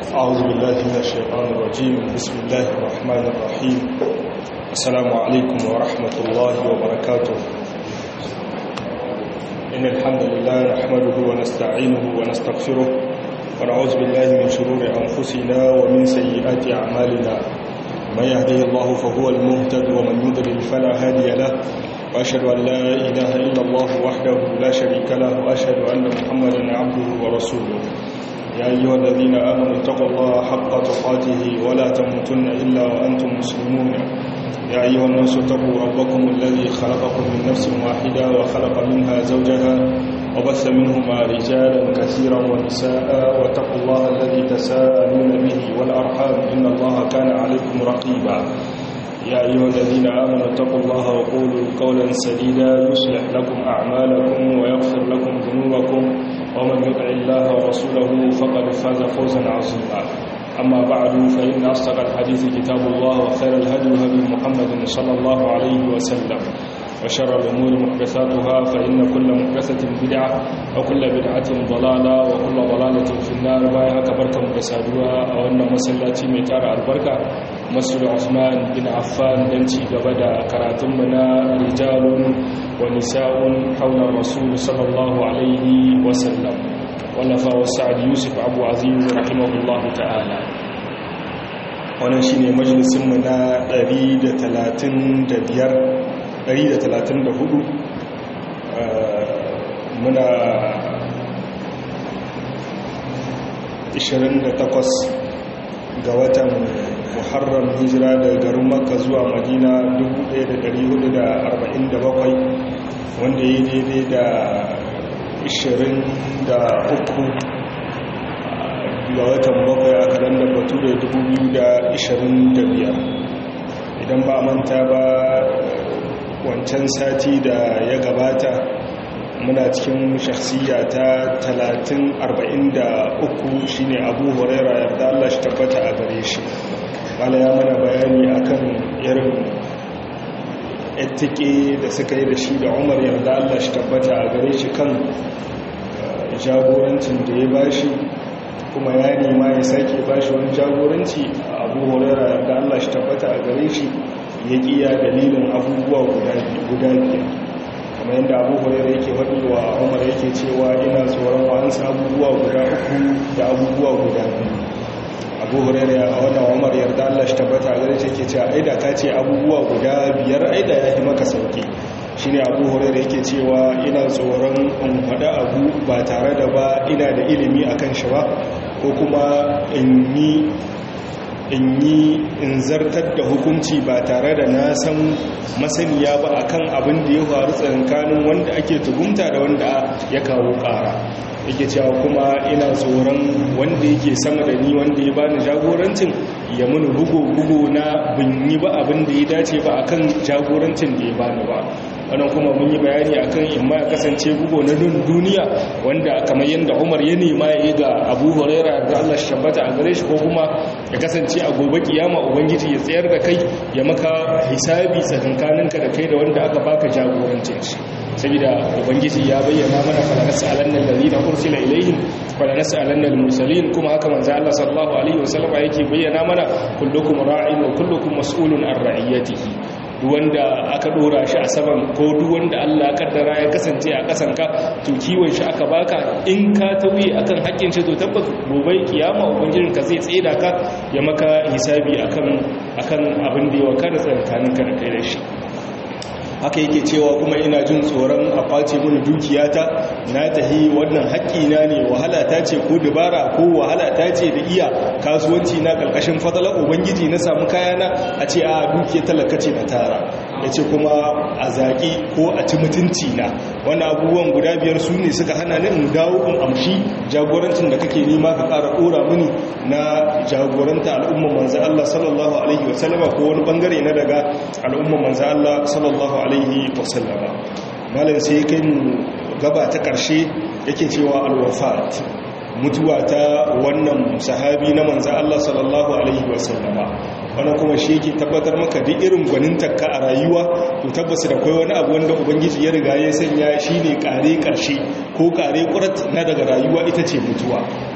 أعوذ بالله من الشيطان الرجيم بسم الله الرحمن الرحيم السلام عليكم ورحمة الله وبركاته إن الحمد لله نحمده ونستعينه ونستغفره ونعوذ بالله من شرور أنفسنا ومن سيئات أعمالنا من يهده الله فهو المهتد ومن يضلل فلا هادي له وأشهد أن لا إله إلا الله وحده لا شريك له وأشهد أن محمدا عبده ورسوله يا أيها الذين آمنوا اتقوا الله حق تقاته ولا تموتن إلا وأنتم مسلمون يا أيها الناس اتقوا ربكم الذي خلقكم من نفس واحدة وخلق منها زوجها وبث منهما رجالا كثيرا ونساء واتقوا الله الذي تساءلون به والأرحام إن الله كان عليكم رقيبا يا أيها الذين آمنوا اتقوا الله وقولوا قولا سديدا يصلح لكم أعمالكم ويغفر لكم ذنوبكم ومن يطع الله ورسوله فقد فاز فوزا عظيما أما بعد فإن أصدق الحديث كتاب الله وخير الهدي هدي محمد صلى الله عليه وسلم وشر الأمور محدثاتها فإن كل محدثة بدعة وكل بدعة ضلالة وكل ضلالة في النار بايها كبركة مكسادوها أو أن مسلاتي ميتار البركة مسجد عثمان بن عفان دنتي قبدا كراتمنا رجال ونساء حول الرسول صلى الله عليه وسلم ولفا وسعد يوسف أبو عزيز رحمه الله تعالى wannan shine majalisinmu na 134 muna 28 ga watan muharram hijira da garin makka zuwa madina 1447 wanda ya daidai da 23 ga watan bakwai a kalandar batu da 2025 idan ba manta ba wancan sati da ya gabata muna cikin shakhsiya ta 3043 shine abu huraira yarda Allah shi tabbata a gare shi wala ya mana bayani akan irin ettike da suka yi da shi da umar yarda Allah shi tabbata a gare shi kan jagorancin da ya bashi kuma ya nema ya sake bashi wani jagoranci abu huraira yarda Allah shi tabbata a gare shi ya kiya dalilin abubuwa guda biyar kamar yadda abu huraira yake faɗi wa umar yake cewa ina tsoron wa'ansu abubuwa guda uku da abubuwa guda biyu abu huraira a wannan umar yarda Allah shi tabbata a gare shi yake cewa aida ka ce abubuwa guda biyar aida ya yi maka sauki shine abu huraira yake cewa ina tsoron in faɗa abu ba tare da ba ina da ilimi akan shi ba ko kuma in yi in yi in zartar da hukunci ba tare da na san masaniya ba akan abin da ya faru tsakanin wanda ake tuhumta da wanda ya kawo ƙara yake cewa kuma ina tsoron wanda yake sama da ni wanda ya bani jagorancin ya muni bugu-bugu na bin yi ba abin da ya dace ba akan jagorancin da ya bani ba wannan kuma mun yi bayani akan in ma ya kasance bugo na duniya wanda kamar yadda Umar ya nema ya yi ga Abu Huraira da Allah shi tabbata a gare shi ko kuma ya kasance a gobe kiyama ubangiji ya tsayar da kai ya maka hisabi tsakankaninka da kai da wanda aka baka jagorancin shi saboda ubangiji ya bayyana mana fala nas'alanna alladhina ursila ilaihim fala nas'alanna almursalin kuma haka manzo Allah sallallahu alaihi wasallam yake bayyana mana kullukum ra'in wa kullukum mas'ulun an ra'iyatihi duk wanda aka dora shi a saman ko duk wanda Allah kaddara ya kasance a kasan ka to kiwon shi aka baka in ka tauye akan haƙƙin shi to tabbas gobe kiyama ubangijin ka zai tseda ka ya maka hisabi akan akan abin da ya wakana tsakanin ka da kai da shi haka yake cewa kuma ina jin tsoron a face mini dukiyata na tahi wannan haƙƙina ne wahala ta ce ko dabara ko wahala ta ce da iya kasuwanci na ƙarƙashin fadalar ubangiji na samu kayana a ce a dukiya talaka ce na tara ya ce kuma a zaƙi ko a ci mutunci na wani abubuwan guda biyar su ne suka hana ni in dawo in amshi jagorancin da kake nema ka ƙara ɗora mini na jagoranta al'umman manzan Allah sallallahu alaihi wasallama ko wani bangare na daga al'umman manzan Allah sallallahu alaihi wasallama malam sai kai mu gaba ta ƙarshe yake cewa alwafat mutuwa ta wannan sahabi na manzan Allah sallallahu alaihi wasallama wannan kuma shi yake tabbatar maka duk irin gwanintarka a rayuwa to tabbas da kai wani abu wanda ubangiji ya riga ya sanya shine kare karshe ko kare kurat na daga rayuwa ita ce mutuwa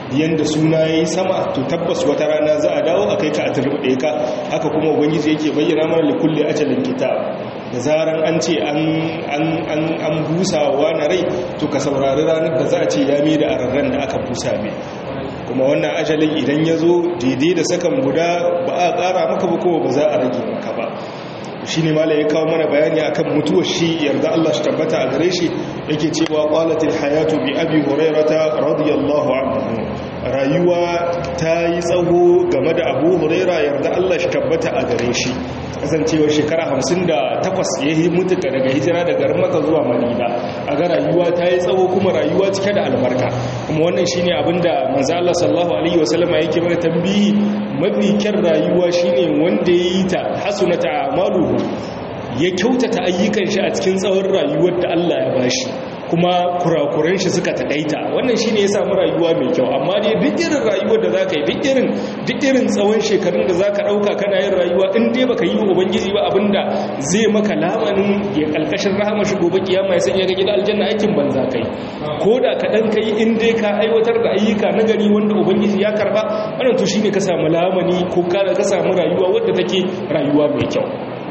yanda suna yayi sama to tabbas wata rana za a dawo a kai ka a turbuɗe ka haka kuma ubangiji yake bayyana mana li kulli ajalin kitab da zaran an ce an an an an busa wa na rai to ka saurari ranar da za a ce ya mai da ararran da aka busa mai kuma wannan ajalin idan ya zo daidai da sakan guda ba a ƙara maka ba kuma ba za a rage maka ba shi ne mala ya kawo mana bayani akan mutuwar shi yarda Allah shi tabbata a gare shi yake cewa qalatil hayatu bi abi hurairata radiyallahu anhu rayuwa ta yi tsawo game da abu huraira yarda Allah shi tabbata a gare shi kasancewa shekara hamsin da takwas ya yi mutu daga hijira daga maka zuwa madina a ga rayuwa ta yi tsawo kuma rayuwa cike da albarka kuma wannan shine abinda manzo Allah sallallahu alaihi wasallama yake mana tambihi mafi kyan rayuwa shine wanda ya yi ta hasunata amaluhu ya kyautata ayyukan shi a cikin tsawon rayuwar da Allah ya bashi kuma kurakuran shi suka takaita wannan shine ya samu rayuwa mai kyau amma dai duk irin rayuwar da zaka yi duk irin duk irin tsawon shekarun da zaka dauka kana yin rayuwa in dai baka yi ubangiji ba abinda zai maka lamanin ya kalkashin rahama shi gobe kiyama ya sanya ga gidan aljanna aikin banza kai ko da ka dan kai in dai ka aiwatar da ayyuka na gari wanda ubangiji ya karba wannan to shine ka samu lamani ko ka samu rayuwa wadda take rayuwa mai kyau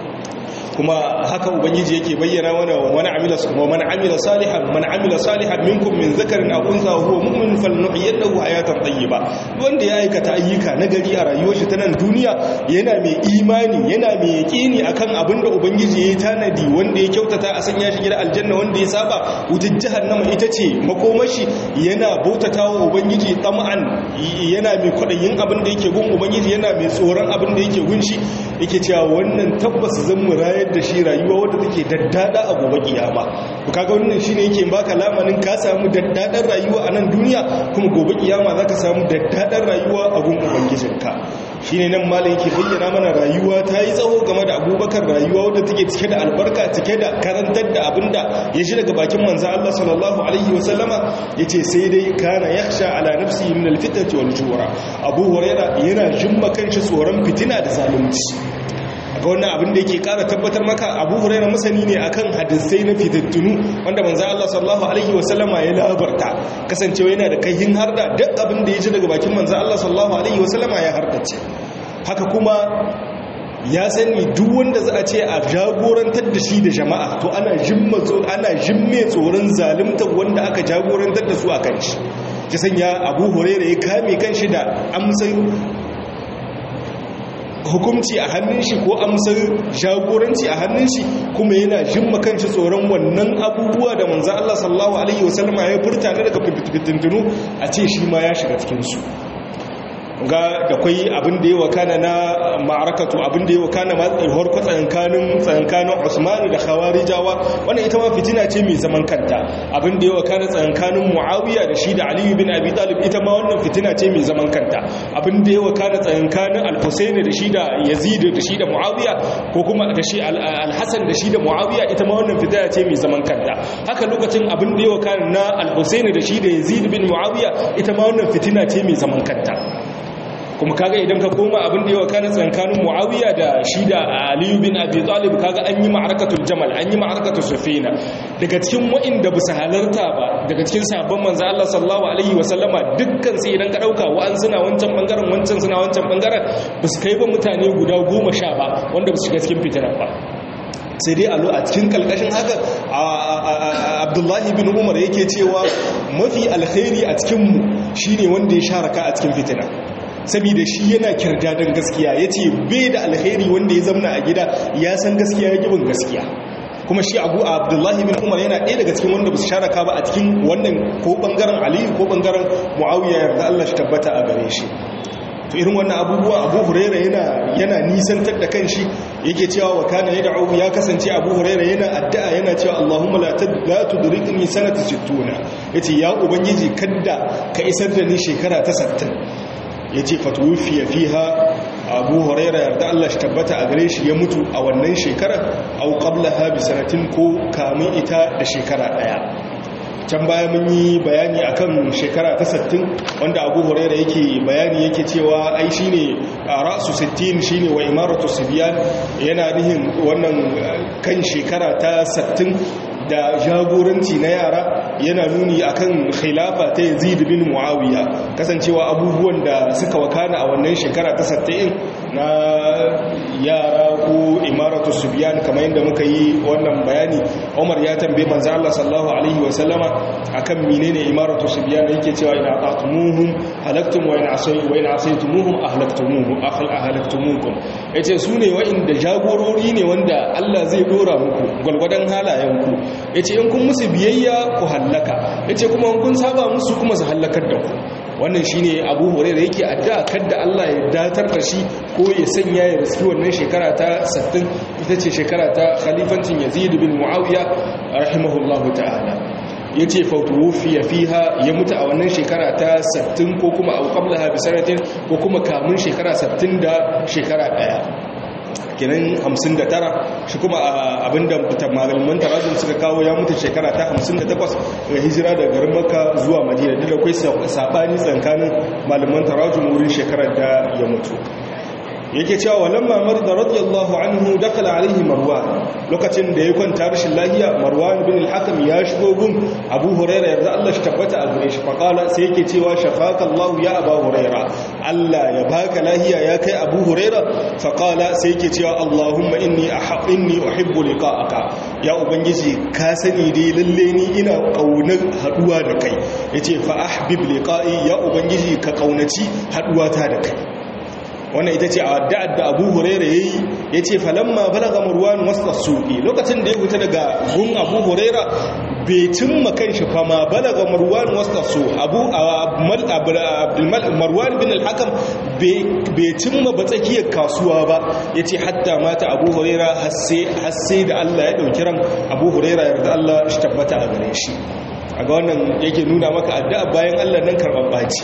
kuma haka ubangiji yake bayyana mana wani amila wa man amila salihan man amila salihan minkum min zakarin aw unsa huwa mu'min falnuhyiyannahu hayatan tayyiba wanda ya aikata ayyuka na gari a rayuwar shi ta nan duniya yana mai imani yana mai yaqini akan abin da ubangiji ya tanadi wanda ya kyautata a sanya shi gidan aljanna wanda ya saba wutar jahannama ita ce makomashi yana bautatawa ubangiji tam'an yana mai kwadayin abin da yake gun ubangiji yana mai tsoron abin da yake gun shi yake cewa wannan tabbas zan murayar da shi rayuwa wadda take daddada a gobe kiyama to kaga wannan shine yake baka lamanin ka samu daddadan rayuwa a nan duniya kuma gobe kiyama zaka samu daddadan rayuwa a gun ubangijinka shine nan malam yake bayyana mana rayuwa ta yi tsawo game da abubakar rayuwa wadda take cike da albarka cike da karantar da abinda ya ji daga bakin manzo Allah sallallahu alaihi wasallama yace sai dai kana yakhsha ala nafsihi min alfitnati wal jura abu huraira yana jimma kanshi tsoron fitina da zalunci ga wannan abin da yake kara tabbatar maka abu huraira masani ne akan hadisai na fitattunu wanda manzo Allah sallallahu alaihi wasallama ya labarta kasancewa yana da kaihin harda duk abin da ya ji daga bakin manzo Allah sallallahu alaihi wasallama ya hardace haka kuma ya sani duk wanda za a ce a jagorantar da shi da jama'a to ana jimma ana jimme tsoron zalunta wanda aka jagorantar da su a kan shi ya sanya abu huraira ya kame kan shi da amsan hukumci a hannun shi ko amsar jagoranci a hannun shi kuma yana jin makanci tsoron wannan abubuwa da manzan Allah sallallahu Alaihi wasallama ya furta na daga fitintunu a ce shi ma ya shiga cikinsu ga da kwai abin da ya wakana na ma'arakatu abin da ya wakana ma harko tsayankanin tsayankanin usmanu da khawarijawa wannan ita ma fitina ce mai zaman kanta abin da ya wakana tsayankanin muawiya da shi da aliyu bin abi talib ita ma wannan fitina ce mai zaman kanta abin da ya wakana tsayankanin al-husayn da shi da yazid da shi da muawiya ko kuma da shi al-hasan da shi da muawiya ita ma wannan fitina ce mai zaman kanta haka lokacin abin da ya wakana na al-husayn da shi da yazid bin muawiya ita ma wannan fitina ce mai zaman kanta kuma kaga idan ka koma abin da yawa kana tsankanin muawiya da shi da aliyu bin abi talib kaga an yi ma'arakatul jamal an yi ma'arakatul sufina daga cikin wa'inda bisa halarta ba daga cikin sabon manzo Allah sallallahu alaihi wa sallama dukkan sai idan ka dauka wa'an suna wancan bangaren wancan suna wancan bangaren basu kai ba mutane guda goma sha ba wanda basu shiga cikin fitinar ba sai dai alo a cikin kalkashin haka abdullahi bin umar yake cewa mafi alkhairi a cikinmu shine wanda ya sharaka a cikin fitina saboda shi yana kirdadan gaskiya ya ce bai da alheri wanda ya zamna a gida ya san gaskiya ya gibin gaskiya kuma shi abu abdullahi bin umar yana ɗaya daga cikin wanda ba su sharaka ba a cikin wannan ko ɓangaren aliyu ko ɓangaren mu'awiyya yarda allah shi tabbata a gare shi to irin wannan abubuwa abu huraira yana yana nisantar da kanshi yake cewa wa kana ya da'u ya kasance abu huraira yana addu'a yana cewa allahumma la la tudrikni sanata 60 yace ya ubangiji kadda ka isar da ni shekara ta 60 ya ce fatuwufiya fiha abu huraira yarda Allah shi tabbata a gare shi ya mutu a wannan shekarar au qabla ha bi sanatin ko kamun ita da shekara daya can baya mun yi bayani akan shekara ta 60 wanda abu huraira yake bayani yake cewa ai shine ra'su 60 shine wa imaratu sibyan yana nihin wannan kan shekara ta 60 da jagoranci na yara yana nuni akan khilafa ta yazid bin muawiya kasancewa abubuwan da suka wakana a wannan shekara ta 70 na yara ko imaratu subyan kamar yadda muka yi wannan bayani Umar ya tambaye manzo Allah sallallahu alaihi wa sallama akan menene imaratu subyan yake cewa ina atumuhum halaktum wa in asay wa in asaytumuhum ahlaktumuhum ahl ahlaktumukum yace su ne wa'inda jagorori ne wanda Allah zai dora muku gwalgwadan halayenku yace in kun musu biyayya ku hallaka yace kuma in kun saba musu kuma su hallakar da ku wannan shine abu hore da yake addu'a kadda Allah ya datar da shi ko ya sanya ya riski wannan shekara ta 60 ita ce shekara ta khalifancin Yazid bin Muawiya rahimahullahu ta'ala yace fawtufiya fiha ya mutu a wannan shekara ta 60 ko kuma au qablaha bi sanatin ko kuma kamun shekara 60 da shekara daya kenan 59 shi kuma abinda malaman tarajin suka kawo ya mutu shekara ta 58 ga hijira da garin makka zuwa madina da akwai sabani tsakanin malaman tarajin wurin shekarar da ya mutu yake cewa walamma marda radiyallahu anhu dakala alaihi marwan lokacin da ya kwanta rashin lahiya marwan bin al-hakam ya shigo gun abu huraira yanzu Allah shi tabbata a gare shi faqala sai yake cewa shafaka Allah ya abu huraira Allah ya baka lahiya ya kai abu huraira faqala sai yake cewa Allahumma inni ahab inni uhibbu liqa'aka ya ubangiji ka sani dai lalle ni ina kaunar haduwa da kai yace fa ahbib liqa'i ya ubangiji ka kaunaci haduwa ta da kai wannan ita ce a da'ad da abu huraira ya yi ya ce falamma balaga marwan wasta suƙi lokacin da ya huta daga gun abu huraira bai cimma kan shi fama balaga marwan wasta su abu marwan bin al-hakam bai cimma ba tsakiyar kasuwa ba ya ce hatta mata abu huraira hasse da allah ya ɗauki ran abu huraira yarda allah shi tabbata a gare shi a ga wannan yake nuna maka addu'a bayan allah nan karɓar ɓaci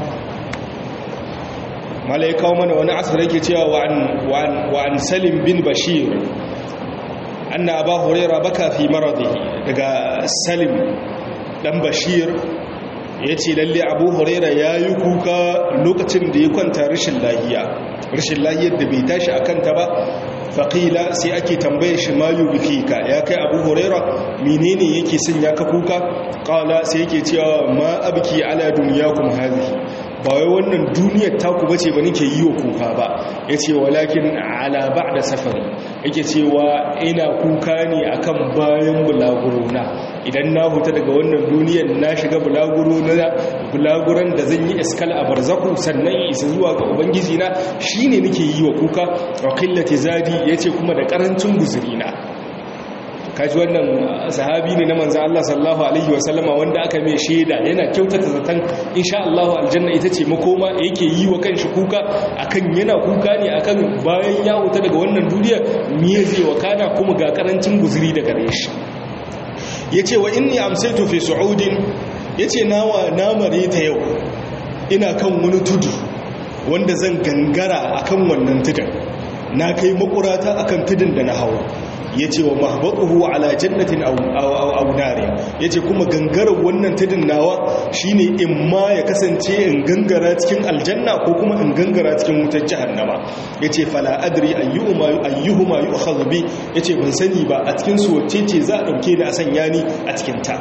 mala ya kawo mana wani asir yake cewa wa an salim bin bashir anna aba huraira baka fi maradi daga salim dan bashir ya ce lalle abu huraira ya yi kuka lokacin da ya kwanta rashin lahiya rashin lahiyar da bai tashi a kanta ba faƙila sai ake tambaye shi mayu biki ka ya kai abu huraira menene yake sanya ka kuka ƙala sai yake cewa ma abki ala duniya kuma hazihi ba wai wannan duniyar taku bace ba nake yi wa kuka ba yace walakin ala ba'da safari yake cewa ina kuka ne akan bayan bulagurona idan na huta daga wannan duniyar na shiga bulaguro na bulaguran da zan yi iskal a barzaku sannan isa zuwa ga ubangiji na shine nake yi wa kuka wa qillati zadi yace kuma da karancin guzurina kaji wannan sahabi ne na manzo Allah sallallahu alaihi wasallama wanda aka mai shaida yana kyautata zaton insha Allah aljanna ita ce makoma yake yi wa kanshi kuka akan yana kuka ne akan bayan ya wuta daga wannan duniya me zai wakana kuma ga karancin guzuri daga gare shi yace wa inni amsaytu fi su'udin yace nawa namare ta yau ina kan wani tudu wanda zan gangara akan wannan tudun na kai makurata akan tudun da na hawa ya ce wa mahbaɗuhu ala jannatin aunare ya ce kuma gangarar wannan tudun nawa shine in ma ya kasance in gangara cikin aljanna ko kuma in gangara cikin wutar jahannama ya ce fala adri ayyuhuma yi ukhazubi ya ce ban sani ba a cikin su wacce ce za a ɗauke da a sanya ni a cikin ta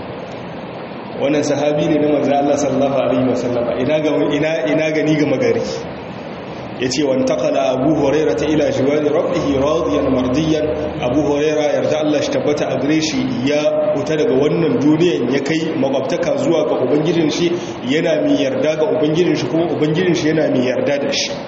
wannan sahabi ne na manzo Allah sallallahu alaihi wasallama ina ga ina ina gani ga magari yace wan taqala abu huraira ta ila jiwari rabbihi radiyan mardiyan abu huraira yarda Allah shi tabbata a gare shi ya huta daga wannan duniyan ya kai makwabtaka zuwa ga ubangijin shi yana mai yarda ga ubangijin shi kuma ubangijin shi yana mai yarda da shi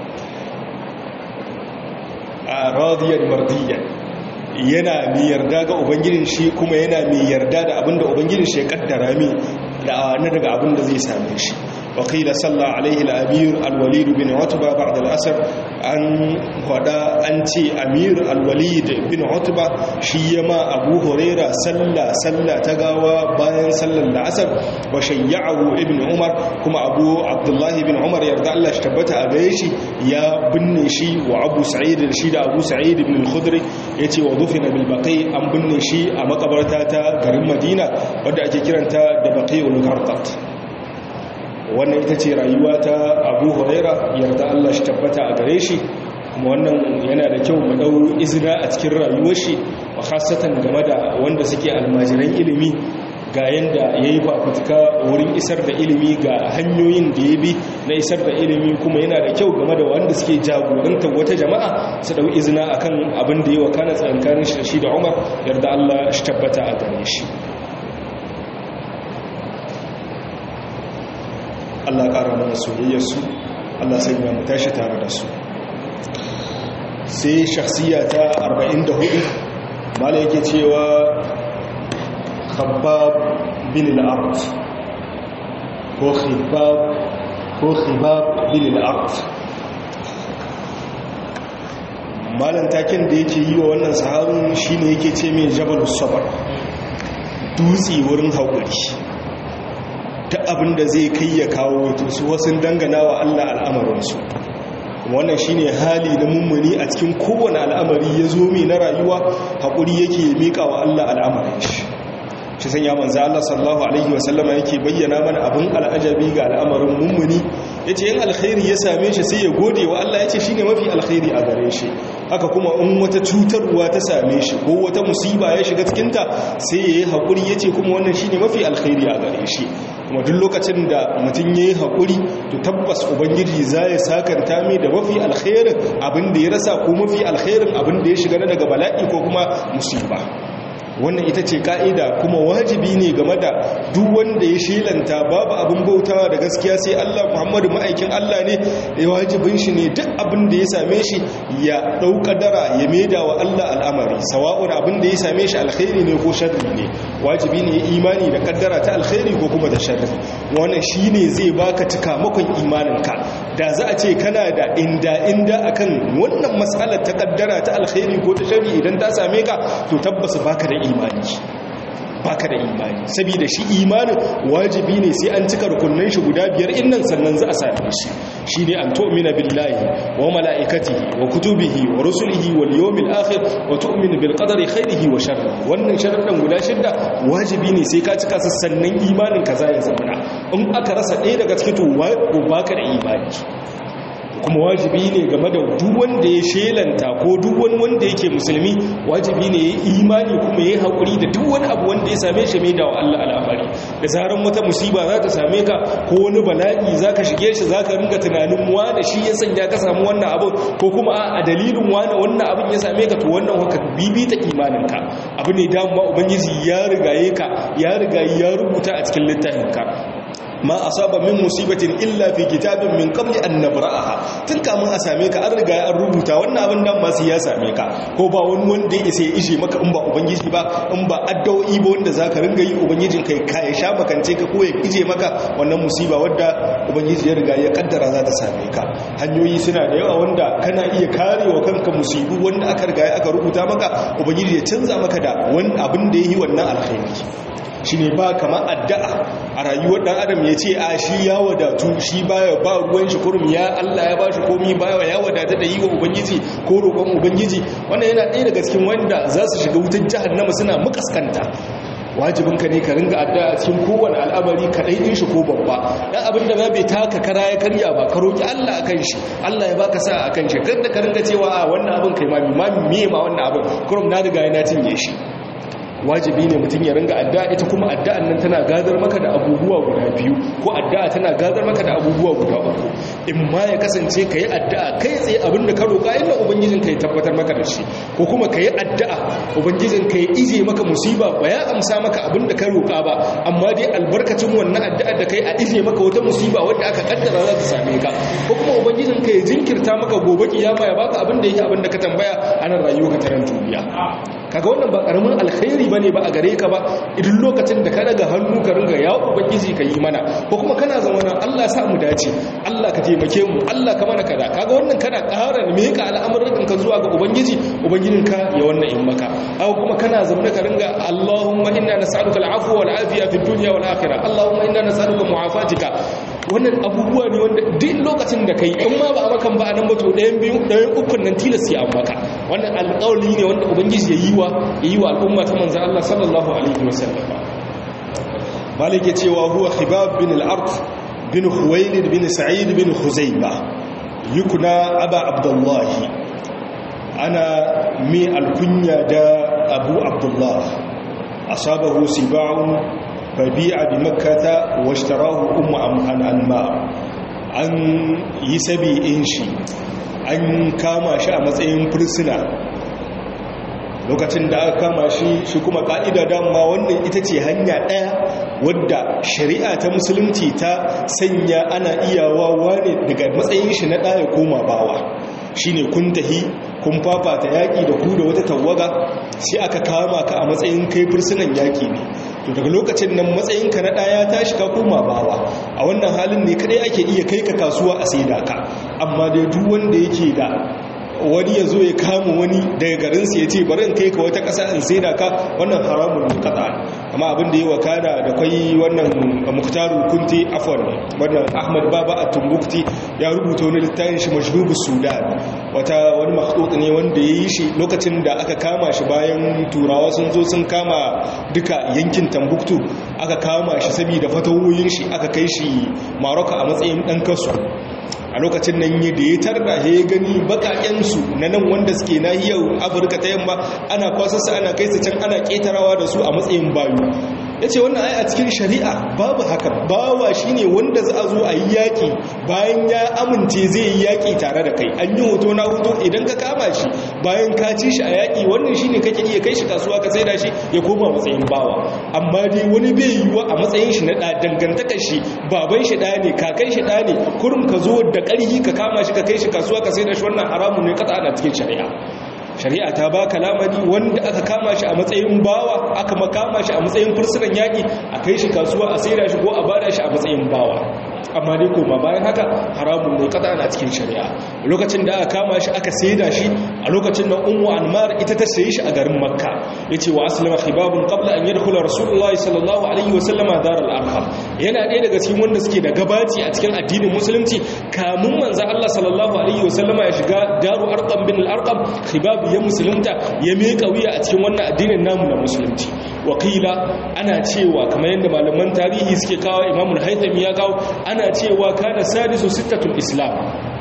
a radiyan mardiyan yana mai yarda ga ubangijin shi kuma yana mai yarda da abinda ubangijin shi ya kaddara mi da na daga abinda zai same shi وقيل صلى عليه الأمير الوليد بن عتبة بعد الأسر أن هذا أنت أمير الوليد بن عتبة شيما أبو هريرة صلى صلى تقاوى باين صلى الأسر وشيعه ابن عمر كما أبو عبد الله بن عمر يرضى الله اشتبت أبيشي يا بن شي وأبو سعيد الشيد أبو سعيد بن الخدري يتي وضفن بالبقي أم بن شي أما قبرتاتا قرم مدينة ودأ كيرانتا دبقي الغرقات wannan ita ce rayuwa ta abu huraira yarda Allah shi tabbata a gare shi kuma wannan yana da kyau mu dau izina a cikin rayuwar shi wa khasatan game da wanda suke almajiran ilimi ga yanda ya yi fafutuka wurin isar da ilimi ga hanyoyin da ya bi na isar da ilimi kuma yana da kyau game da wanda suke jagoranta wata jama'a su dau izina akan abin da ya wakana tsakankanin shi da shi da umar yarda allah shi tabbata a gare shi allah ƙara mana soyayyarsu allah sanya mu tashi tare da su sai shakhsiya ta 44 mala yake cewa khabbab bin al-ard ko khibab ko khibab bin al-ard malan takin da yake yi wa wannan sahabin shine yake ce mai jabalus sabr dutse wurin haƙuri ta abinda zai kai ya kawo su wasu dangana wa Allah al'amarinsu wannan shine hali na mummuni a cikin kowane al'amari ya zo mai na rayuwa haƙuri yake miƙa wa Allah al'amarin shi shi san ya manzo Allah sallallahu alaihi wasallama yake bayyana mana abin al'ajabi ga al'amarin mummuni yace yin alkhairi ya same shi sai ya gode wa Allah yace shine mafi alkhairi a gare shi haka kuma in wata cutarwa ta same shi ko wata musiba ya shiga cikin ta sai yayi haƙuri yace kuma wannan shine mafi alkhairi a gare shi kuma duk lokacin da mutum ya yi haƙuri to tabbas ubangiji za ya sakanta mai da mafi alkhairin abin da ya rasa ko mafi alkhairin abin da ya shiga na daga bala'i ko kuma musiba wannan ita ce ka'ida kuma wajibi ne game da duk wanda ya shelanta babu abin bautawa da gaskiya sai Allah Muhammadu ma'aikin Allah ne da wajibin shi ne duk abin da ya same shi ya ɗauka dara ya maida wa Allah al'amari sawa'un abin da ya same shi alkhairi ne ko sharri ne wajibi ne ya imani da kaddara ta alkhairi ko kuma da sharri wannan shine zai baka cikamakon imaninka da za a ce kana da inda inda akan wannan matsalar ta kaddara ta alkhairi ko ta sharri idan ta same ka to tabbas baka da imani baka da imani saboda shi imanin wajibi ne sai an cika rukunnan shi guda biyar innan sannan za a same shi shine an tu'mina billahi wa malaikatihi wa kutubihi wa rusulihi wal yawmil akhir wa tu'minu bil qadari khairihi wa sharrihi wannan sharuɗan guda shidda wajibi ne sai ka cika su sannan imanin ka za ya zama in aka rasa ɗaya daga cikin to baka da imani kuma wajibi ne game da duk wanda ya shelanta ko duk wani wanda yake musulmi wajibi ne ya imani kuma ya haƙuri da duk wani abu wanda ya same shi mai da wa Allah al'amari da zaran wata musiba za ta same ka ko wani bala'i za ka shige shi za ka ringa tunanin da shi ya sanya ka samu wannan abin ko kuma a dalilin wani wannan abin ya same ka to wannan haka bibita imaninka abu ne damuwa ubangiji ya rigaye ka ya rigaye ya rubuta a cikin littafinka ma asaba min musibatin illa fi kitabin min qabli an nabra'aha tun kamun a same ka an riga an rubuta wannan abin dan masu ya same ka ko ba wani wanda ya isa ya ishe maka in ba ubangiji ba in ba addu'o'i ba wanda zaka ringa yi ubangijin kai ka ya sha makance ka ko ya ije maka wannan musiba wadda ubangiji ya riga ya kaddara za ta same ka hanyoyi suna da yawa wanda kana iya karewa kanka musibu wanda aka riga aka rubuta maka ubangiji ya canza maka da wani abin da yi wannan alkhairi shi ne ba kama addu'a a rayuwar ɗan adam ya ce a shi ya wadatu shi baya ba ruwan shi kurum ya Allah ya ba shi komi baya ya wadata da yi wa ubangiji ko roƙon ubangiji wannan yana ɗaya daga cikin wanda za su shiga wutar jahannama suna mukaskanta wajibinka ne ka ringa addu'a cikin kowane al'amari kaɗai ɗin shi ko babba dan abin da bai taka kara ya karya ba ka roki Allah akan shi Allah ya baka sa akan shi kada ka ringa cewa a wannan abin kai ma ma me ma wannan abin kurum na riga na cinye shi wajibi ne mutum ya ringa addu'a ita kuma addu'an nan tana gadar maka da abubuwa guda biyu ko addu'a tana gadar maka da abubuwa guda uku in ma ya kasance ka yi addu'a kai tsaye abin da ka roƙa inda ubangijin ka ya tabbatar maka da shi ko kuma ka yi addu'a ubangijin ka ya ije maka musiba ba ya amsa maka abin da ka roƙa ba amma dai albarkacin wannan addu'ar da kai a ije maka wata musiba wadda aka kaddara za ta same ka ko kuma ubangijin ka ya jinkirta maka gobe kiyama ya baka abin da yake abin da ka tambaya a nan rayuwa ka taran duniya kaga wannan ba karamin alkhairi bane ba a gare ka ba idan lokacin da ka daga hannu ka ringa ya ubangiji ka yi mana ko kuma kana zama Allah sa mu dace Allah ka taimake mu Allah ka mana kaza kaga wannan kana ƙara me ka al'amuran ka zuwa ga ubangiji ubangijin ka ya wannan in maka haka kuma kana zama ka ringa Allahumma inna nas'aluka al'afwa wal afiya fid dunya wal akhirah Allahumma inna nas'aluka mu'afatika wannan abubuwa ne wanda duk lokacin da kai in ma ba a makan ba a nan ba to ɗayan biyu ɗayan ukun nan tilas ya maka wannan alƙawari ne wanda ubangiji ya yi wa ya yi wa al'umma ta manzan Allah sallallahu alaihi wasallam malik ya cewa huwa khibab bin al-ard bin huwailid bin sa'id bin khuzaiba yukuna aba abdullah ana mi alkunya da abu abdullah asabahu siba'un fabi'a bi makkata washtarahu ummu anma an yi sabi'in shi an kama shi a matsayin fursuna lokacin da aka kama shi shi kuma ka'ida dama wannan ita ce hanya ɗaya wadda shari'a ta musulunci ta sanya ana iyawa wane daga matsayin shi na ɗaya koma bawa shine kun tahi kun fafata yaƙi da ku da wata tawaga sai aka kama ka a matsayin kai fursunan yaƙi ne to daga lokacin nan matsayinka na ɗaya tashi ka koma bawa a wannan halin ne kadai ake iya kai ka kasuwa a saida ka amma dai duk wanda yake da wani ya zo ya kama wani daga garinsa ya ce bari in kai ka wata ƙasa in saida ka wannan haramun ne kaɗa amma abin da ya wakana da kwai wannan muktaru kunti afon wannan ahmad baba a tumbukti ya rubuta wani littafin shi majlubu sudan wata wani makhdud ne wanda ya yi shi lokacin da aka kama shi bayan turawa sun zo sun kama duka yankin tambuktu aka kama shi saboda fatawoyin shi aka kai shi maroka a matsayin ɗan kasu a lokacin nan yi da ya tarda ya gani bakakensu na nan wanda suke nahiyar afirka ta yamma ana kwasarsa ana kai su can ana ketarawa da su a matsayin bayu ya ce wannan ai a cikin shari'a babu haka bawa shine wanda za a zo a yi yaƙi bayan ya amince zai yi yaƙi tare da kai an yi hoto na hoto idan ka kama shi bayan ka ci shi a yaƙi wannan shine kake iya kai shi kasuwa ka saida shi ya koma matsayin bawa amma dai wani bai yiwuwa a matsayin shi na ɗa dangantakar shi baban shi ɗaya ne kakan shi ɗaya ne kurum ka zo da ƙarfi ka kama shi ka kai shi kasuwa ka saida shi wannan haramun ne kasa ana cikin shari'a shari'a ta ba lamari wanda aka kama shi a matsayin bawa aka makama shi a matsayin fursunan yaƙi a kai shi kasuwa a saida shi ko a bada shi a matsayin bawa amma dai koma bayan haka haramun ne kada ana cikin shari'a lokacin da aka kama shi aka saida shi a lokacin nan ummu anmar ita ta sayi shi a garin makka yace wa aslama khibabun qabla an yadkhula rasulullahi sallallahu alaihi wasallam dar al-arqam yana ɗaya daga cikin wanda suke da gabaci a cikin addinin musulunci kamun manzo Allah sallallahu alaihi wasallam ya shiga daru arqam bin al-arqam khibab ya musulunta ya miƙa wuya a cikin wannan addinin namu na musulunci wakila ana cewa kamar yadda malaman tarihi suke kawo imamul haithami ya kawo ana cewa kana sadisu sittatul islam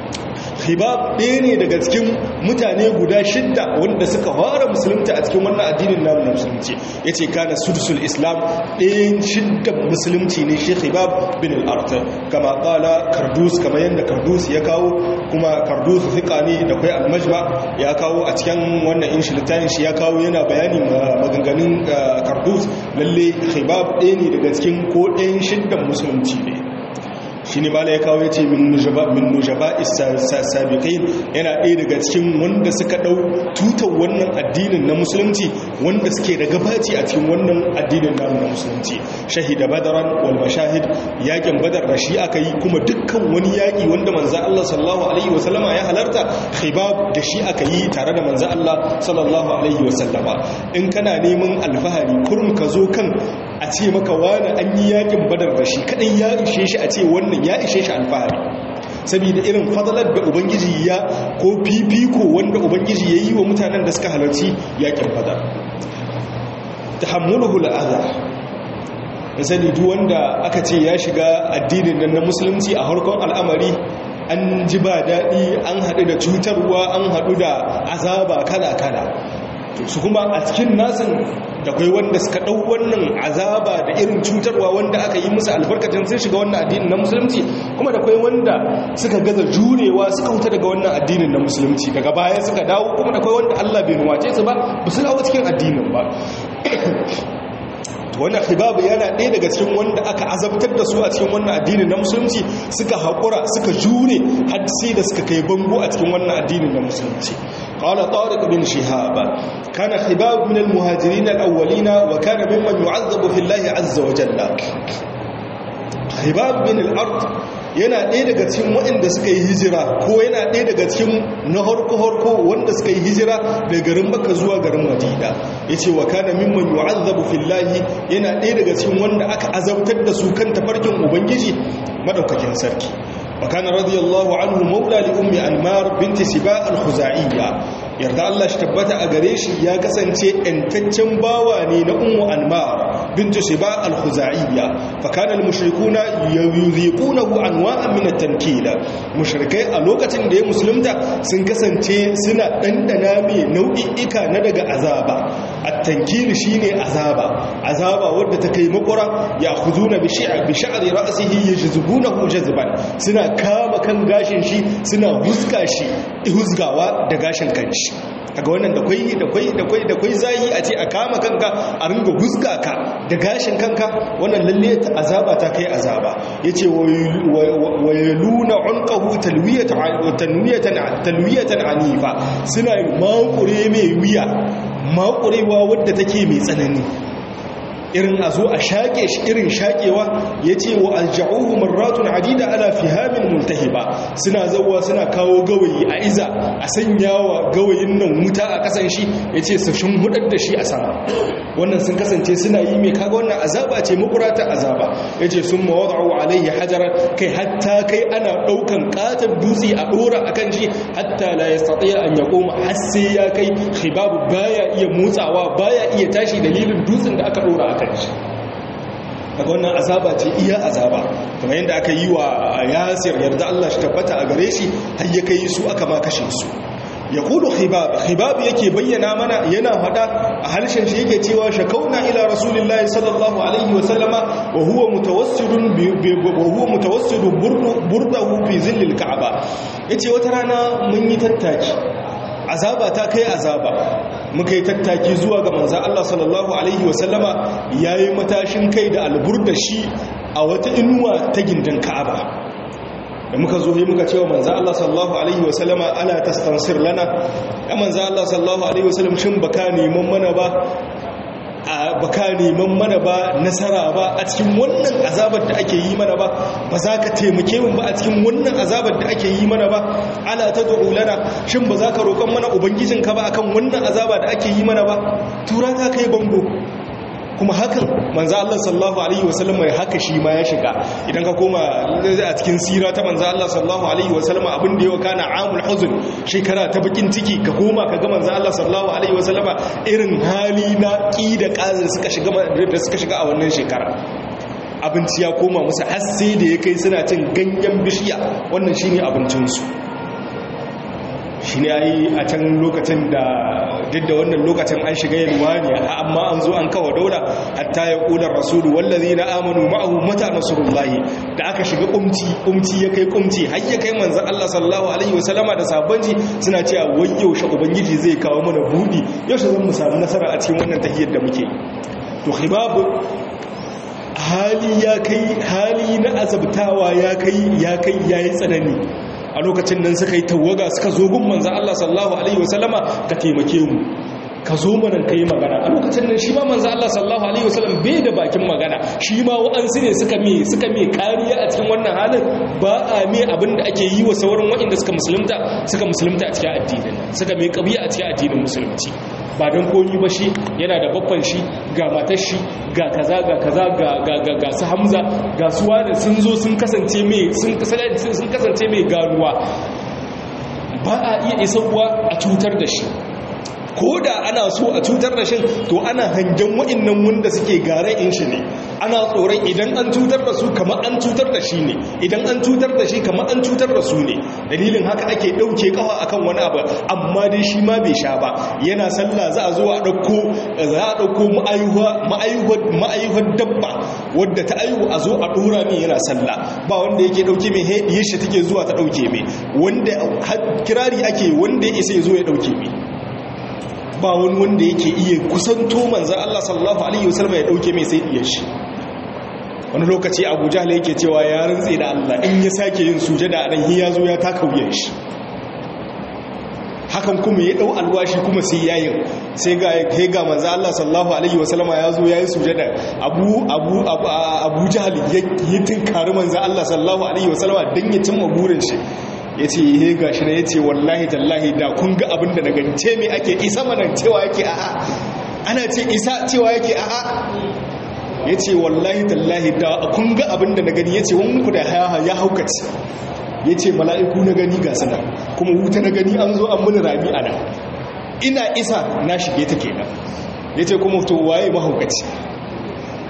khibab ɗaya ne daga cikin mutane guda shidda wanda suka fara musulunta a cikin wannan addinin namu na musulunci ya ce kana sudusul islam ɗayan shidda musulunci ne shi khibab bin al'arta kama ƙala kardus kama yadda kardus ya kawo kuma kardus fiƙa ne da kwai almajma ya kawo a cikin wannan inshi littafin shi ya kawo yana bayani maganganun kardus lalle khibab ɗaya ne daga cikin ko ɗayan shiddan musulunci ne shi ne mala ya kawo ya ce min nujaba sabiqin yana ɗaya daga cikin wanda suka ɗau tutar wannan addinin na musulunci wanda suke da gabaci a cikin wannan addinin namu na musulunci shahida badaran wal mashahid yakin badar da shi aka yi kuma dukkan wani yaki wanda manzo Allah sallallahu alaihi wasallama ya halarta khibab da shi aka yi tare da manzo Allah sallallahu alaihi wasallama in kana neman alfahari kurum ka zo kan a ce maka wani an yi yakin badar da shi kadai ya ishe shi a ce wannan ya ishe shi alfahari saboda irin fadalar da ubangiji ya ko fifiko wanda ubangiji ya yi wa mutanen da suka halarci yakin badar tahammuluhu al'adha sani duk wanda aka ce ya shiga addinin nan na musulunci a harkon al'amari an ji ba daɗi an haɗu da cutarwa an haɗu da azaba kala-kala su kuma a cikin nasin da kai wanda suka ɗau wannan azaba da irin cutarwa wanda aka yi musu albarkacin sun shiga wannan addinin na musulunci kuma da kai wanda suka gaza jurewa suka wuta daga wannan addinin na musulunci daga baya suka dawo kuma da kai wanda Allah bai nuwace su ba ba su dawo cikin addinin ba wannan khibabu yana ɗaya daga cikin wanda aka azabtar da su a cikin wannan addinin na musulunci suka haƙura suka jure har sai da suka kai bango a cikin wannan addinin na musulunci qala tariq bin shihab kana khibab min al-muhajirin al-awwalin wa kana mimman yu'azzabu fi Allah azza wa jalla khibab bin al-ard yana ɗaya daga cikin waɗanda suka yi hijira ko yana ɗaya daga cikin na harko-harko wanda suka yi hijira daga garin Makka zuwa garin Madina yace wa kana mimman yu'azzabu fillahi yana ɗaya daga cikin wanda aka azabtar da su kan tafarkin ubangiji madaukakin sarki wa kana radiyallahu anhu maula li ummi anmar binti siba al-khuzaiya yarda Allah shi tabbata a gare shi ya kasance ‘yantaccen bawa ne na ummu anmar bint shiba al-khuzaiya fa kana al-mushrikuna yuziqunahu anwa'an min at-tankil mushrikai a lokacin da ya musulunta sun kasance suna dandana mai nau'i'ika na daga azaba at-tankil shine azaba azaba wadda ta kai makura ya khuzuna bi shi'a bi sha'ri ra'sihi yajzubunahu jazban suna kama kan gashin shi suna huska shi husgawa da gashin kanshi kaga wannan da kwai da kwai da kwai da kwai zayi a ce a kama kanka a ringa huska ka da gashin kanka wannan lalle ta azaba ta kai azaba yace wayaluna unqahu talwiyatan tanwiyatan talwiyatan anifa suna makure mai wuya makurewa wadda take mai tsanani irin a zo a shaƙe shi irin shaƙewa ya ce wa alja'uhu marratun adida ala fihamin multahiba suna zauwa suna kawo gawayi a iza a sanya wa gawayin nan wuta a ƙasan shi ya ce su shin hudar da shi a sama wannan sun kasance suna yi mai kaga wannan azaba ce makurata azaba ya ce sun mawada'u alaihi hajarar kai hatta kai ana ɗaukan ƙatar dutse a ɗora a kan shi hatta la ya tsatsaya an ya koma har sai ya kai hibabu baya iya motsawa baya iya tashi dalilin dutsen da aka ɗora a kan shi daga wannan azaba ce iya azaba kamar yadda aka yi wa yasir yarda Allah shi tabbata a gare shi har ya kai su aka ma kashe su ya kulu khibab khibab yake bayyana mana yana fada a harshen shi yake cewa shakauna ila rasulillahi sallallahu alaihi wa sallama wa huwa mutawassidun wa huwa mutawassidun burdahu fi zillil ka'aba yace wata rana mun yi tattaki azaba ta kai azaba muka yi tattaki zuwa ga manza Allah sallallahu Alaihi wasallama ya yi matashin kai da alburda shi a wata inuwa ta gindin ka'aba da muka zo yi muka cewa manza Allah sallallahu Alaihi wasallama ana tastansir lana ya manza Allah sallallahu Alaihi wasallam shin baka neman mana ba a baka neman mana ba nasara ba a cikin wannan azabar da ake yi mana ba ba za ka taimake mu ba a cikin wannan azabar da ake yi mana ba ala ta lana shin ba za ka roƙon mana ubangijinka ba akan wannan azaba da ake yi mana ba tura ta kai bango kuma hakan manzo Allah sallallahu alaihi wasallam ya haka shi ma ya shiga idan ka koma a cikin sira ta manzo Allah sallallahu alaihi wasallam abin da yau kana amul huzn shekara ta bakin ciki ka koma ka ga manzo Allah sallallahu alaihi wasallam irin hali na ki da kazir suka shiga da suka shiga a wannan shekara abinci ya koma musu har sai da ya kai suna cin ganyen bishiya wannan shine abincinsu shi ne yi a can lokacin da duk da wannan lokacin an shiga yalwa ne amma an zo an kawo daula hatta ya ƙular rasulu wallazi na amanu ma'ahu mata nasurullahi da aka shiga kumci kumci ya kai kumci har ya kai manzan Allah sallallahu alaihi wasallama da sabanci suna cewa wai yaushe ubangiji zai kawo mana buɗi yaushe zan mu samu nasara a cikin wannan tahiyar da muke to khibabu hali ya kai hali na azabtawa ya kai ya kai yayi tsanani a lokacin nan suka yi tawaga suka zo gun manzan Allah sallallahu Alaihi wasallama ka taimake mu ka zo manan ka yi magana a lokacin nan shi ma manzan Allah sallallahu Alaihi wasallam bai da bakin magana shi ma wa'ansu ne suka mai suka mai kariya a cikin wannan halin ba a mai abin da ake yi wa sauran waɗanda suka musulunta suka musulunta a cikin addinin suka mai kabiya a cikin addinin musulunci ba don komi ba shi yana da babban shi ga matar shi ga kaza ga kaza ga ga ga ga su hamza ga su wani sun zo sun kasance mai sun kasance mai ganuwa ba a iya isarwa a cutar da shi ko da ana so a cutar da shi to ana hangen wa'annan wanda suke gare in shi ne ana tsoron idan an cutar da su kamar an cutar da shi ne idan an cutar da shi kamar an cutar da su ne dalilin haka ake ɗauke kawa akan wani abu amma dai shi ma bai sha ba yana sallah za a zo a ɗauko za a ɗauko ma'ayyuwar dabba wadda ta aihu a zo a ɗora min yana sallah ba wanda yake ɗauke mai haɗiyar shi take zuwa ta ɗauke mai wanda kirari ake wanda ya isa ya zo ya ɗauke mai ba wani wanda yake iya kusanto manzan Allah sallallahu Alaihi wasallam ya ɗauke mai sai ɗiyar shi wani lokaci abu jahla yake cewa ya rantse da Allah in ya sake yin sujada a nan ya zo ya taka wuyan shi hakan kuma ya dau alwashi kuma sai yayin sai ga kai ga manzo Allah sallallahu alaihi wasallama ya zo yayin sujada abu abu abu jahl ya tinkari manzo Allah sallallahu alaihi wasallama dan ya cimma burin shi yace he gashi ne yace wallahi tallahi da kun ga abin da na gani ce me ake isa mana cewa yake a'a ana ce isa cewa yake a'a ya ce wallahi tallahi da kun ga abin da na gani ya ce wani ku da ya haukaci ya ce mala'iku na gani ga sana kuma wuta na gani an zo an muni rami a nan ina isa na shige ta kenan ya ce kuma to waye mahaukaci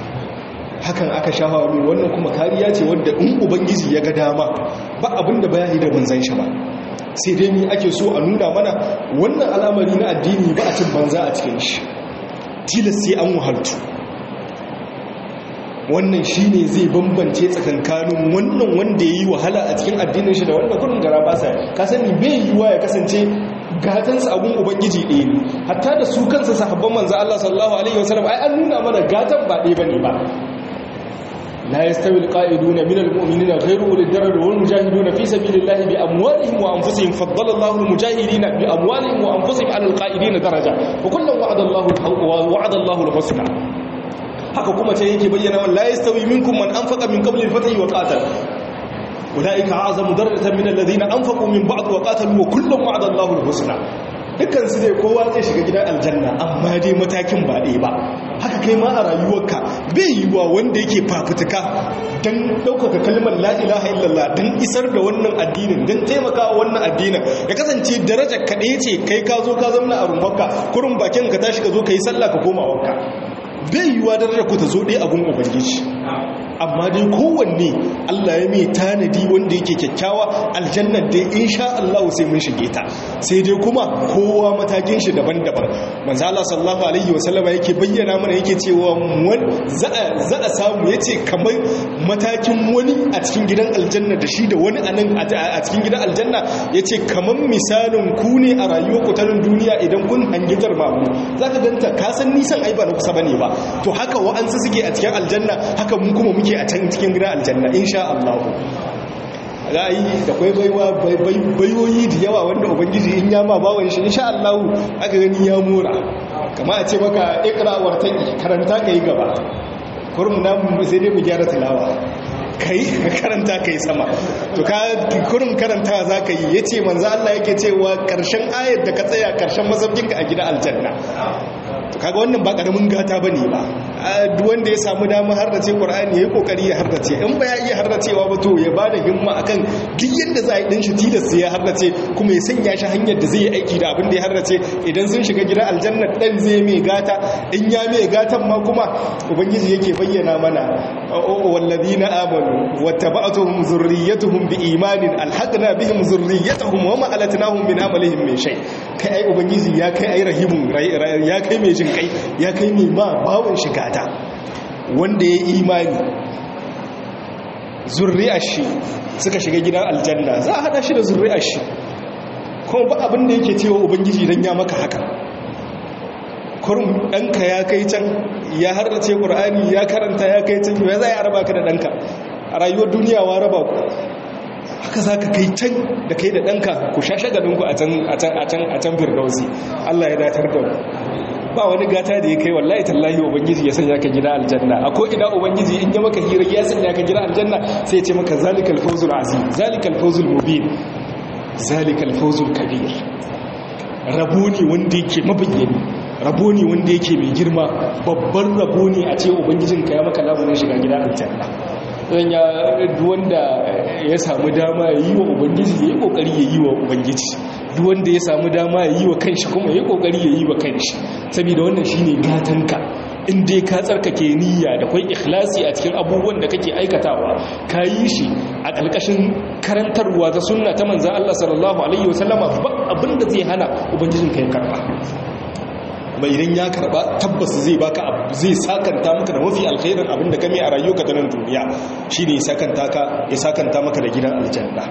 hakan aka shafa mai wannan kuma kariya ce wadda in ubangiji ya ga dama ba abinda ba ya yi da manzan shi ba sai dai ni ake so a nuna mana wannan al'amari na addini ba a cin banza a cikin shi tilas sai an wahaltu wannan shi ne zai bambance tsakankanin wannan wanda ya yi wahala a cikin addinin shi da wanda kudin gara ba sa ka sani bai yiwuwa ya kasance gatansa abun ubangiji ɗaya ne hatta da su kansa sahabban manzo Allah sallallahu alaihi wasallam ai an nuna mana gatan ba ɗaya bane ba لا يستوي القائدون من المؤمنين غير أولي الضرر والمجاهدون في سبيل الله بأموالهم وأنفسهم فضل الله المجاهدين بأموالهم وأنفسهم على القائدين درجة وكلا وعد الله وعد الله الحسنى haka kuma ce yake bayyana wa la yastawi minkum man anfaqa min qabli al-fath wa qatal ulaika a'zamu darajatan min alladhina anfaqu min ba'd wa qatalu wa kullun wa'ada Allahu al-husna dukkan su dai kowa zai shiga gidan aljanna amma dai matakin ba ɗaya ba haka kai ma a rayuwarka bai yi wa wanda yake fafutuka don ɗaukaka kalmar la'ilaha illallah don isar da wannan addinin don taimaka wannan addinin ya kasance darajar kaɗai ce kai ka zo ka zamna a rumfarka kurin bakin ka tashi ka zo ka yi sallah ka koma wanka bai yi wa darajar ku ta zo ɗaya abun ubangiji amma dai kowanne Allah ya mai tanadi wanda yake kyakkyawa aljannar dai insha Allah sai mun shige ta sai dai kuma kowa matakin shi daban-daban manzo Allah sallallahu alaihi wasallam yake bayyana mana yake cewa za a samu yace kamar matakin wani a cikin gidan aljanna da shi da wani anan a cikin gidan aljanna yace kamar misalin ku ne a rayuwar ku ta duniya idan kun hangi jarmamu zaka ganta ka san nisan ai ba na kusa bane ba to haka wa'ansu suke a cikin aljanna haka mun kuma muke a can cikin gidan aljanna insha Allah ra'ayi da kwai baiwa bayoyi da yawa wanda ubangiji in yama bawan shi insha Allah aka gani ya mura kama a ce maka ikra wartaki karanta kai gaba kurum na sai dai mu gyara tilawa kai karanta kai sama to ka kurum karanta za ka yi yace manzo Allah yake cewa karshen ayar da ka tsaya karshen mazabinka a gidan aljanna to kaga wannan ba karamin gata bane ba duk wanda ya samu dama harrace Qur'ani yayi kokari ya harrace in ba ya iya harracewa ba to ya bada himma akan duk yanda za a yi din shi tilas ya harrace kuma ya sanya shi hanyar da zai yi aiki da abin da ya harrace idan sun shiga gidan aljanna dan zai mai gata in ya mai gatan ma kuma ubangiji yake bayyana mana walladina amanu wattaba'tuhum zurriyyatuhum biimanin alhaqna bihim zurriyyatuhum wama alatnahum min amalihim min shay kai ai ubangiji ya kai ai rahimun ya kai mai jin kai ya kai mai ma bawon shiga ta wanda ya imani zurri'ar shi suka shiga gidan aljanna za a hada shi da zurri'ar shi kuma ba abin da yake cewa ubangiji don ya maka haka kurum ɗanka ya kai can ya harrace ƙur'ani ya karanta ya kai can ya za a raba ka da ɗanka a rayuwar duniya wa raba ku haka za ka kai can da kai da ɗanka ku sha shagalinku a can firdausi allah ya datar da mu ba wani gata da ya kai wallahi tallahi ubangiji ya sanya ka gida aljanna a ko ina ubangiji in ya maka hira ya sanya ka gida aljanna sai ya ce maka zalikal fawzul azim zalikal fawzul mubin zalikal fawzul kabir rabo ne wanda yake mabayyani rabo ne wanda yake mai girma babban rabo ne a ce ubangijinka ya maka labarin shiga gida aljanna zan ya wanda ya samu dama ya yi wa ubangiji ya yi kokari ya yi wa ubangiji duk wanda ya samu dama ya yi wa kanshi kuma ya yi kokari ya yi wa kanshi saboda wannan shine gatanka in dai ka tsarkake niyya da kwai ikhlasi a cikin abubuwan da kake aikatawa ka yi shi a ƙarƙashin karantarwa ta sunna ta manzan Allah sallallahu alaihi wasallama ba abinda zai hana ubangijinka ya karba kuma idan ya karba tabbas zai baka abu zai sakanta maka da mafi alkhairin abinda kame a rayuwarka ta nan duniya shine ya sakanta ka ya sakanta maka da gidan aljanna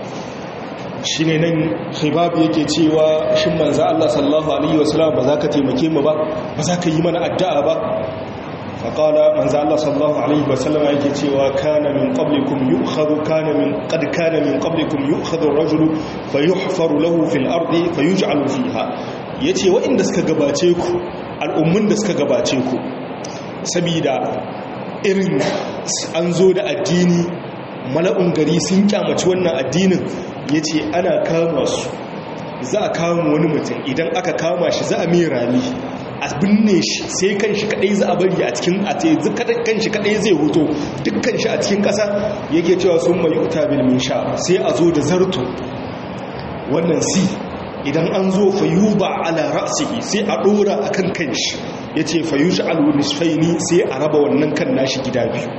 shine nan khibabu yake cewa shin manzo Allah sallallahu alaihi wasallam ba za ka taimake mu ba ba za ka yi mana addu'a ba فقال من زال الله صلى الله عليه وسلم yake cewa kana min qablikum yu'khadhu kana min qad kana min qablikum yu'khadhu ar-rajulu fayuhfaru lahu fil ardi fayuj'alu fiha yace waɗanda suka gabace ku al'ummun da suka gabace ku saboda irin an zo da addini mala'un gari sun kyamaci wannan addinin yace ana kama su za a kama wani mutum idan aka kama shi za a mai rami a binne shi sai kan shi kadai za a bari a cikin a te kan shi kadai zai hoto dukkan shi a cikin kasa yake cewa sun mai yuta bil sha sai a zo da zarto wannan si idan an zo fayuba ala ra'sihi sai a dora akan kanshi yace fayush'alu nisfaini sai a raba wannan kan nashi gida biyu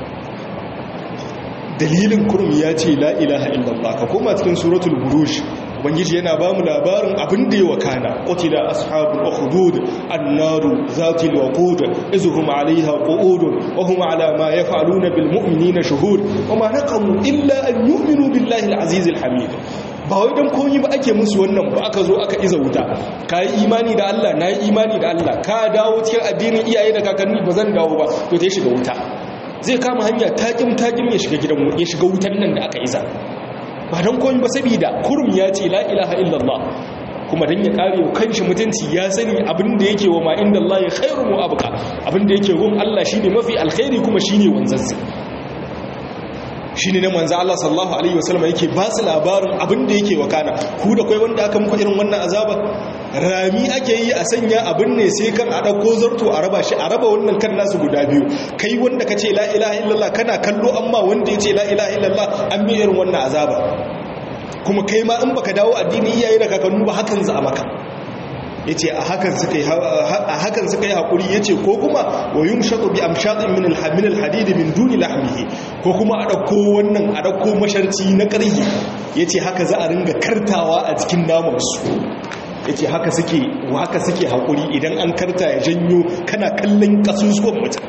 dalilin kurum ya ce la ilaha illallah ka koma cikin suratul buruj ubangiji yana ba mu labarin abin da ya wakana qutila ashabul ukhdud annaru zatil waqud izhum alaiha qu'ud wa hum ala ma yaf'aluna bil mu'minina shuhud wa ma naqamu illa an yu'minu billahi al aziz al hamid ba wai dan koyi ba ake musu wannan ba aka zo aka iza wuta ka yi imani da Allah na yi imani da Allah ka dawo cikin addinin iyaye da kakanni ba zan dawo ba to ta shiga wuta zai kama hanya takim takim ya shiga gidan ya shiga wutan nan da aka iza ba don koyi ba saboda kurum ya ce la ilaha illallah kuma dan ya kare kanshi mutunci ya sani abin da yake wa ma inda Allah ya khairu mu abuka abin da yake gun Allah shine mafi alkhairi kuma shine wanzansa shine na manzo Allah sallallahu alaihi wasallam yake ba su labarin abin da yake wakana ku da kai wanda aka muku irin wannan azaba rami ake yi a sanya abin ne sai kan a ɗauko zarto a raba shi a raba wannan kan nasu guda biyu kai wanda ka ce la ilaha illallah kana kallo amma wanda ya ce la ilaha illallah an bi irin wannan azaba kuma kai ma in baka dawo addini iyaye da kakannu ba hakan za a maka ya ce a hakan suka yi haƙuri ya ce ko kuma wa yin shaɗo bi amshaɗin min alhadidi min duni lahmihi ko kuma a ɗauko wannan a ɗauko masharci na ƙarhi ya ce haka za a ringa kartawa a cikin namansu ya ce haka suke haka suke haƙuri idan an karta ya janyo kana kallon ƙasusuwan mutum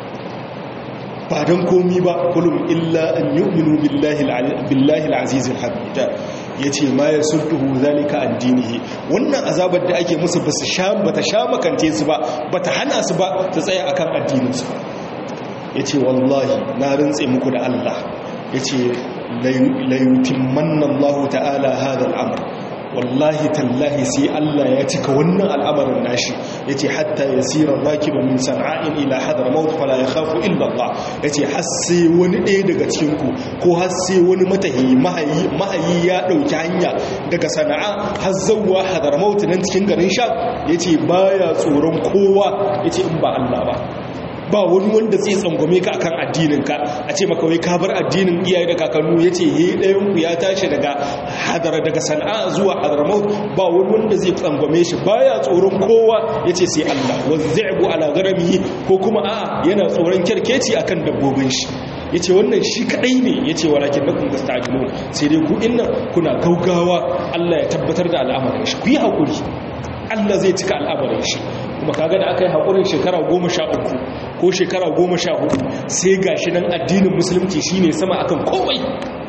ba don komi ba kulum illa an yu'minu billahi al-aziz al-hamid yace ma yasultuhu zalika an dinihi wannan azabar da ake musu basu sha bata sha makante su ba bata hana su ba ta tsaya akan addinin su yace wallahi na rantse muku da Allah yace la yutimmanna Allah ta'ala hadha al-amr wallahi tallahi sai Allah ya cika wannan al'amarin nashi yace hatta yasira rakibu min san'a'in ila hadramaut fala yakhafu illa Allah yace har sai wani ɗaya daga cikin ku ko har sai wani matahi mahayi mahayi ya dauki hanya daga sana'a har zawwa hadramaut nan cikin garin sha yace baya tsoron kowa yace in ba Allah ba ba wani wanda zai tsangwame ka akan addininka a ce maka wai ka bar addinin iyaye da kakannu ya ce yi ɗayan ku ya tashi daga hadara daga sana'a zuwa hadramaut ba wani wanda zai tsangwame shi baya tsoron kowa ya ce sai Allah wazzaibu ala garamihi ko kuma a yana tsoron kyarkeci akan dabbobin shi ya ce wannan shi kaɗai ne ya ce walakin na kun gasta ajilu sai dai ku inna kuna gaugawa Allah ya tabbatar da al'amarin shi ku yi haƙuri Allah zai cika al'amarin shi kuma kaga da aka yi haƙurin shekara goma sha uku ko shekara goma sha hudu sai ga shi nan addinin musulunci shine sama akan komai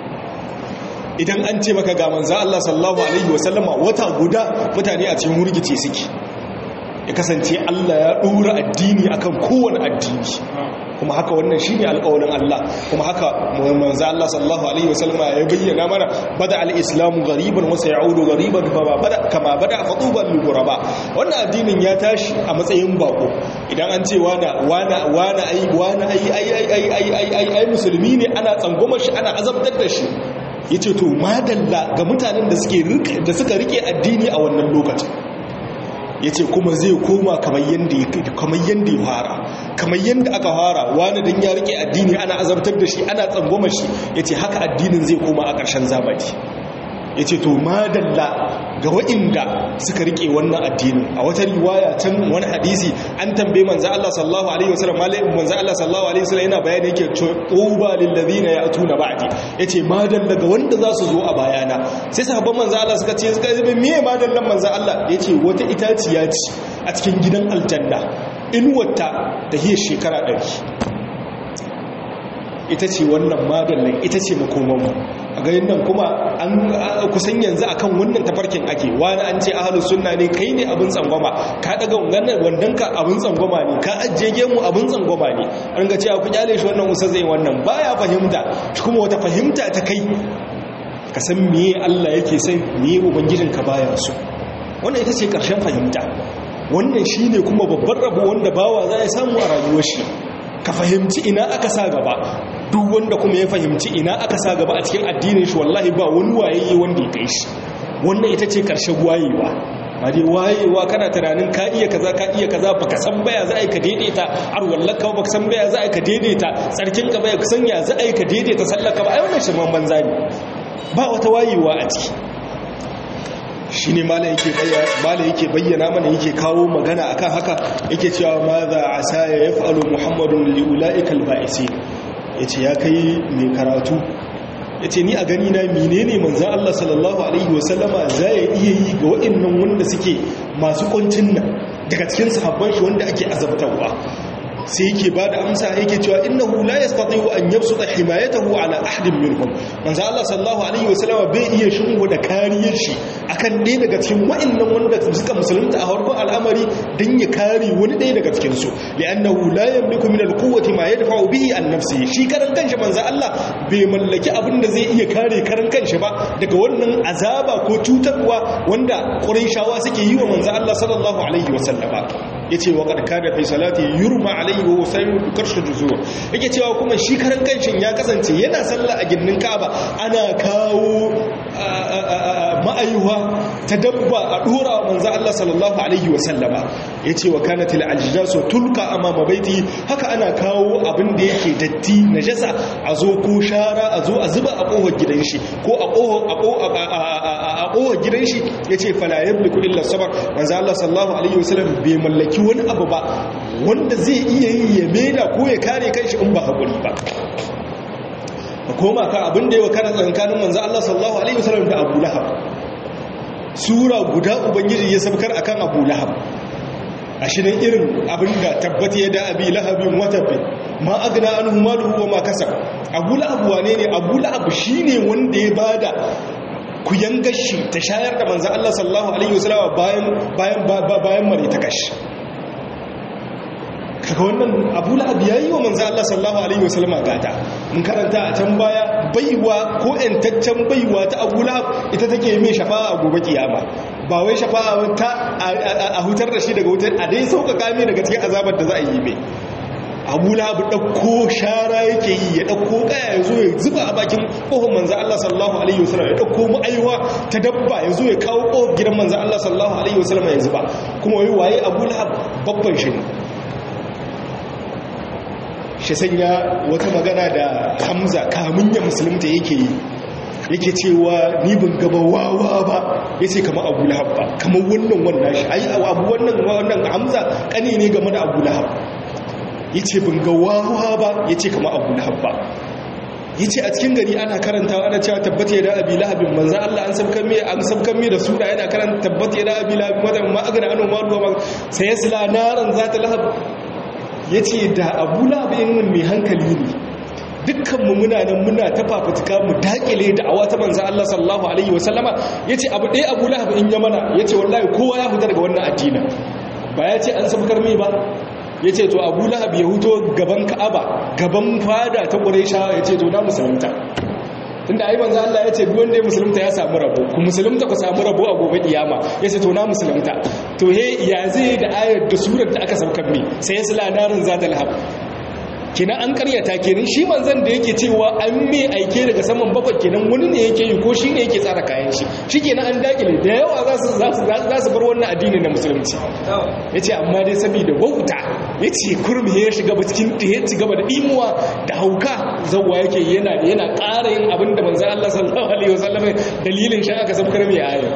idan an ce maka ga manzo Allah sallallahu alaihi wasallama wata guda mutane a cikin hurgice suke ya kasance Allah ya dora addini akan kowane addini kuma haka wannan shine alƙawarin Allah kuma haka manzo Allah sallallahu alaihi wasallama ya bayyana mana bada al-islamu ghariban wa sayaudu ghariban kama bada kama bada fatuban lil ghuraba wannan addinin ya tashi a matsayin bako idan an ce wana wana wana ai wana ai ai ai ai ai ai ai musulmi ne ana tsangwama shi ana azabtar da shi yace to madalla ga mutanen da suke da suka rike addini a wannan lokacin ya ce kuma zai koma kamar yadda ya fara kamar yadda aka fara wani don ya rike addini ana azabtar da shi ana tsangwama shi ya ce haka addinin zai koma a ƙarshen zamani ya ce to madalla ga wa'inda suka rike wannan addinin a wata riwaya can wani hadisi an tambaye manzo Allah sallallahu alaihi wasallam malai manzo Allah sallallahu alaihi wasallam yana bayani yake tuba lil ladina ya'tuna ba'di yace madalla ga wanda za su zo a bayana sai sahabban manzo Allah suka ce suka yi me madallan manzo Allah yace wata itaciya ce a cikin gidan aljanna inuwata ta hiyar shekara 100 ita ce wannan madallan ita ce makomanmu a ganin nan kuma an kusan yanzu akan wannan tafarkin ake wani an ce ahalus sunna ne kai ne abin tsangwama ka daga wannan wandanka abin tsangwama ne ka ajiye gemu abin tsangwama ne an ga cewa ku kyale shi wannan usa zai wannan baya fahimta shi kuma wata fahimta ta kai ka san meye Allah yake sai meye ubangijin ka baya so wannan ita ce karshen fahimta wannan shine kuma babban rabo wanda bawa za ya samu a rayuwar shi ka fahimci ina aka sa gaba duk wanda kuma ya fahimci ina aka sa gaba a cikin addinin shi wallahi ba wani wayayye wanda ya kai shi wannan ita ce karshen wayewa ba dai wayewa kana tunanin ka iya kaza ka iya kaza baka san baya za a yi ka daidaita har wallaka baka san baya za a yi ka daidaita tsarkin ka baya san ya za a yi ka daidaita sallaka ba ai wannan shirman banza ne ba wata wayewa a ciki shi ne mala yake bayyana mana yake kawo magana akan haka yake cewa ma za a sa ya fa'alu muhammadun li'ula'ikal ba'isi ya ce ya kai mai karatu ya ce ni a gani na mine ne manzan Allah sallallahu Alaihi wasallama za ya iya yi ga waɗannan wanda suke masu ƙuncin nan daga cikin sahabban shi wanda ake azabtarwa sai yake ba da amsa yake cewa innahu la yastati'u an yabsuta himayatahu ala ahadin minhum manzo Allah sallallahu alaihi wasallam bai iya shingo da kariyar shi akan ɗaya daga cikin wa'annan wanda suka musulunta a farkon al'amari dan ya kare wani ɗaya daga cikin su li'annahu la yamliku min al-quwwati ma yadfa'u bihi an nafsihi shi karan kanshi manzo Allah bai mallaki abin da zai iya kare karan kanshi ba daga wannan azaba ko cutarwa wanda Qurayshawa suke yi wa manzo Allah sallallahu alaihi wasallama yace wa qad kana fi salati yurma alaihi wa usayu bi karshi juzur yake cewa kuma shi karan kanshin ya kasance yana sallah a gindin Kaaba ana kawo ma'ayuwa ta dabba a dora manzo Allah sallallahu alaihi wa sallama yace wa kanat al ajjasu tulqa amama baiti haka ana kawo abin da yake datti najasa a zo ko shara a zo a zuba a kofar gidan shi ko a kofar a kofar gidan shi yace fala yamliku illa sabr manzo Allah sallallahu alaihi wa sallam bai mallaki ɗauki wani abu ba wanda zai iya yi ya mena ko ya kare kanshi in ba haƙuri ba a koma ka abin da yawa kana tsankanin manzo Allah sallallahu alaihi wasallam da Abu Lahab sura guda ubangiji ya sabkar akan Abu Lahab ashirin irin abin da tabbata ya da abi lahabin watabbi ma agna anhu maluhu wa ma kasab Abu Lahab wane ne Abu Lahab shine wanda ya bada ku yangashi ta shayar da manzo Allah sallallahu alaihi wasallam bayan bayan bayan mare ta kashi kaga wannan abu la'ab ya yi wa manzo Allah sallallahu alaihi wasallam gata mun karanta a can baya baiwa ko entaccen baiwa ta abu la'ab ita take mai shafa'a a gobe kiyama ba wai shafa'a ta a hutar da shi daga wutar a dai sauƙaƙa mai daga cikin azabar da za a yi mai abu la'ab ɗauko shara yake yi ya ɗauko ƙaya ya zo ya zuba a bakin ƙofar manzo Allah sallallahu alaihi wasallam ya ɗauko ma'aiwa ta dabba ya zo ya kawo ƙofar gidan manzo Allah sallallahu alaihi wasallam ya zuba kuma wai waye abu la'ab babban shi ne shi sanya wata magana da hamza kamun ya musulunta yake yi yake cewa ni ban gaba wawa ba ya ce kama abu lahab ba kamar wannan wannan shi ai abu wannan wannan hamza kane ne game da abu lahab ya ce ban ga wawa ba ya ce kama abu lahab ba ya ce a cikin gari ana karanta ana cewa tabbata ya da abi lahabin manzan Allah an sabkan mai an sabkan mai da sura yana karanta tabbata ya da abi lahabin wata ma agana anu ma ruwa sai ya sila naran za ta lahab ya ce da abu labin mai hankali ne dukkanmu muna nan muna ta fafutuka mu dakile da awa ta manzan Allah sallallahu Alaihi wasallama ya ce abu ɗaya abu labin ya mana ya ce wallahi kowa ya fita daga wannan addinin ba ya ce an sabkar mai ba ya ce to abu lahab ya huto gaban ka'aba gaban fada ta ƙuresha ya ce to na musulunta tunda ai manzo Allah ya ce duk wanda ya musulunta ya samu rabo ku musulunta ku samu rabo a gobe kiyama ya ce to na musulunta to he ya zai da ayar da surar da aka saukar mi sai ya sula narin zatal hab kenan an karyata kenan shi manzon da yake cewa an me aike daga saman bakwai kenan wani ne yake yi ko shi ne yake tsara kayan shi shi kenan an dakile da yawa za su za su bar wannan addini na musulunci ya ce amma dai saboda wauta ya ce kurmi ya shiga cikin ya ci gaba da imuwa da hauka zauwa yake yana yana ƙara yin abin da manzon Allah sallallahu alaihi wasallam dalilin shi aka sabkar mai ayar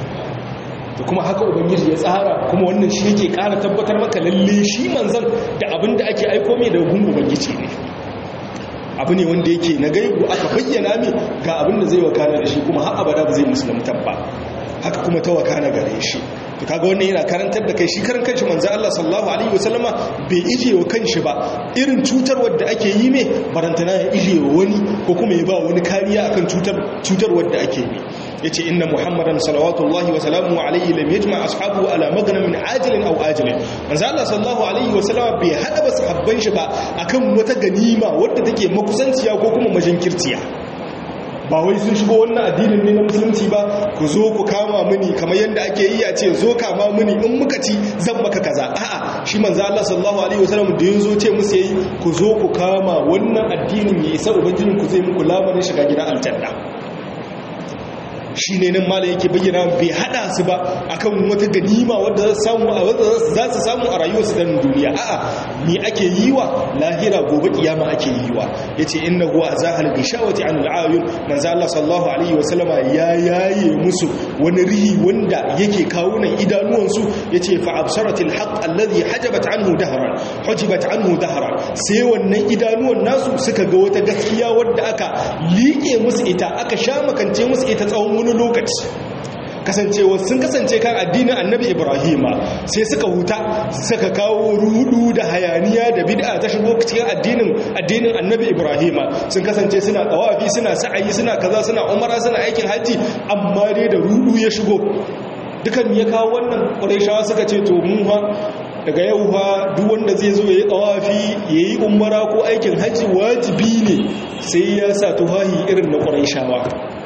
da kuma haka ubangiji ya tsara kuma wannan shi yake ƙara tabbatar maka lalle shi manzan da abin da ake aiko mai da gun ubangiji ne abu ne wanda yake na gaibu aka bayyana mai ga abin da zai wakana da shi kuma har abada ba zai musulunta ba haka kuma ta wakana gare shi to kaga wannan yana karantar da kai shi karan kanshi manzo Allah sallallahu alaihi wasallama bai ije wa kanshi ba irin cutar wadda ake yi mai barantana ya ije wa wani ko kuma ya ba wani kariya akan cutar cutar wadda ake yi yace inna muhammadan salawatullahi wa salamuhu alaihi lam yajma ashabu ala magnamin ajilin aw ajilin manzo Allah sallallahu alaihi wasallama bai hada ba sahabban shi ba akan wata ganima wadda take makusanciya ko kuma majinkirtiya ba wai sun shigo wannan addinin ne na musulunci ba ku zo ku kama mini kamar yadda ake yi a ce zo kama mini in muka ci zan maka kaza a'a shi manzo Allah sallallahu alaihi wasallam da yanzu ce musu yayi ku zo ku kama wannan addinin ya isa ubangijin ku zai muku lamarin shiga gidan aljanna shine nan mala yake bayyana bai hada su ba akan wata ganima wadda za su samu a wadda za su samu a rayuwarsu ta duniya a'a me ake yi wa lahira gobe kiyama ake yi wa yace innahu azahal bishawati an al'ayun manzo Allah sallallahu alaihi wasallama ya yaye musu wani rihi wanda yake kawo nan idanuwansu yace fa absaratil haqq alladhi hajabat anhu dahran hujibat anhu dahran sai wannan idanuwan nasu suka ga wata gaskiya wadda aka liƙe musu ita aka sha makance musu ita tsawon wani lokaci kasancewa sun kasance kan addinin annabi ibrahima sai suka huta suka kawo rudu da hayaniya da bid'a ta shigo cikin addinin addinin annabi ibrahima sun kasance suna tawafi suna sa'ayi suna kaza suna umara suna aikin haji amma dai da rudu ya shigo dukan ya kawo wannan ƙurayshawa suka ce to mu ha daga yau fa duk wanda zai zo ya yi tawafi ya yi umara ko aikin haji wajibi ne sai ya sa tufahi irin na ƙurayshawa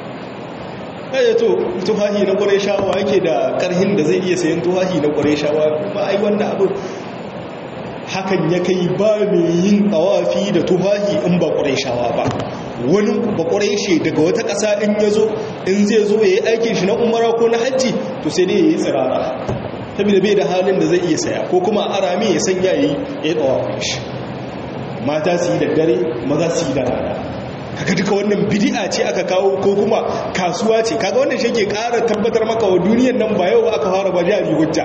ɗaya to tufahi na ƙwarai shawa yake da ƙarhin da zai iya sayan tufahi na ƙwarai shawa ba a yi wanda abu hakan ya kai ba mai yin tsawafi da tufahi in ba ƙwarai shawa ba wani ba ƙwarai shi daga wata ƙasa in ya zo in zai zo ya yi aikin shi na umara ko na hajji to sai dai ya yi tsirara saboda bai da halin da zai iya saya ko kuma arami ya sanya ya yi tsawafin shi mata su yi da dare maza su yi da rana kaga duka wannan bid'a ce aka kawo ko kuma kasuwa ce kaga wannan shi ke ƙara tabbatar maka wa duniyar nan ba yau ba aka fara ba jari hujja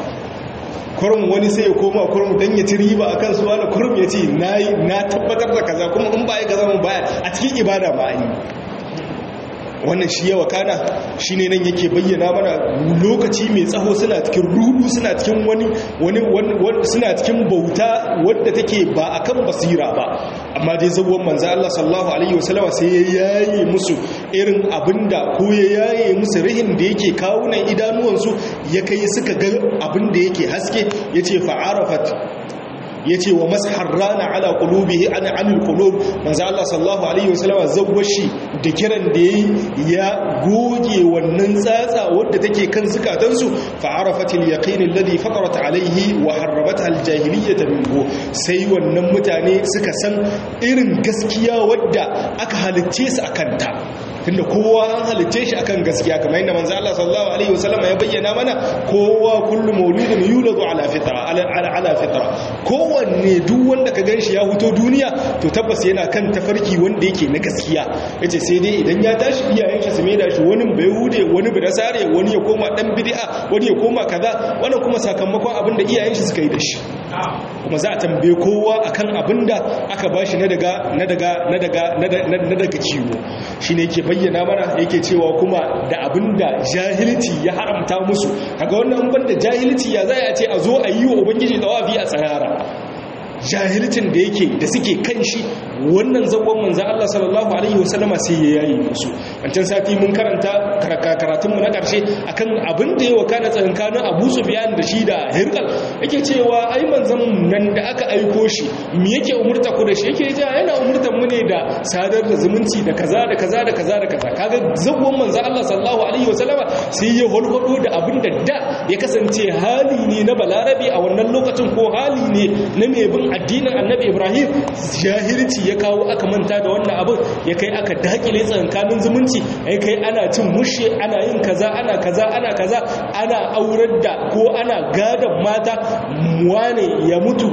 kurum wani sai ya koma kurum dan ya ci riba akan su wani kurum ya ce nayi na tabbatar da kaza kuma in ba ya gaza mun baya a cikin ibada ba yi wannan shi yawa kana shi ne nan yake bayyana mana lokaci mai tsaho suna cikin rudu suna cikin wani wani suna cikin bauta wadda take ba akan basira ba amma dai zagon manzo Allah sallallahu alaihi wasallama sai ya yaye musu irin abinda ko ya yaye musu rihin da yake kawunan idanuwansu ya kai suka ga abinda yake haske yace fa'arafat yace wa mashar rana ala qulubihi an anil qulub manzo Allah sallallahu alaihi wasallama zawwashi da kiran da yayi ya goge wannan tsatsa wadda take kan zukatansu fa arafatil yaqin alladhi faqarat alaihi wa harrabatha aljahiliyyah minhu sai wannan mutane suka san irin gaskiya wadda aka halicce su akan ta tunda kowa an halicce shi akan gaskiya kamar yadda manzo Allah sallallahu alaihi wasallam ya bayyana mana kowa kullu mauludin yuladu ala fitra ala ala fitra kowanne duk wanda ka ganshi ya huto duniya to tabbas yana kan tafarki wanda yake na gaskiya yace sai dai idan ya tashi iyayen shi su mai da shi wani bai hude wani bai sare wani ya koma dan bid'a wani ya koma kaza wannan kuma sakamakon abin da iyayen shi suka yi da shi kuma za a tambaye kowa akan abin da aka bashi na daga na daga na daga na daga ciwo shine yake bayyana mana yake cewa kuma da abinda jahilci ya haramta musu kaga wannan banda jahilci ya zai a ce a zo a yi wa ubangiji tawafi a tsarara jahilcin da yake da suke kan shi wannan zagon manzan Allah sallallahu alaihi wasallama sai ya yayi musu wancan sati mun karanta karatun mu na karshe akan abin da ya wakana tsakankanin Abu Sufyan da shi da Hirqal yake cewa ai manzan nan da aka aiko shi me yake umurta ku da shi yake ja yana umurtan mu ne da sadar da zumunci da kaza da kaza da kaza da kaza kaga zagon manzan Allah sallallahu alaihi wasallama sai ya holhodo da abin da da ya kasance hali ne na balarabi a wannan lokacin ko hali ne na mai bin addinin annabi ibrahim jahilci ya kawo aka manta da wannan abin ya kai aka dakile tsankanin zumunci ya kai ana cin mushe ana yin kaza ana kaza ana kaza ana aurar da ko ana gadon mata wane ya mutu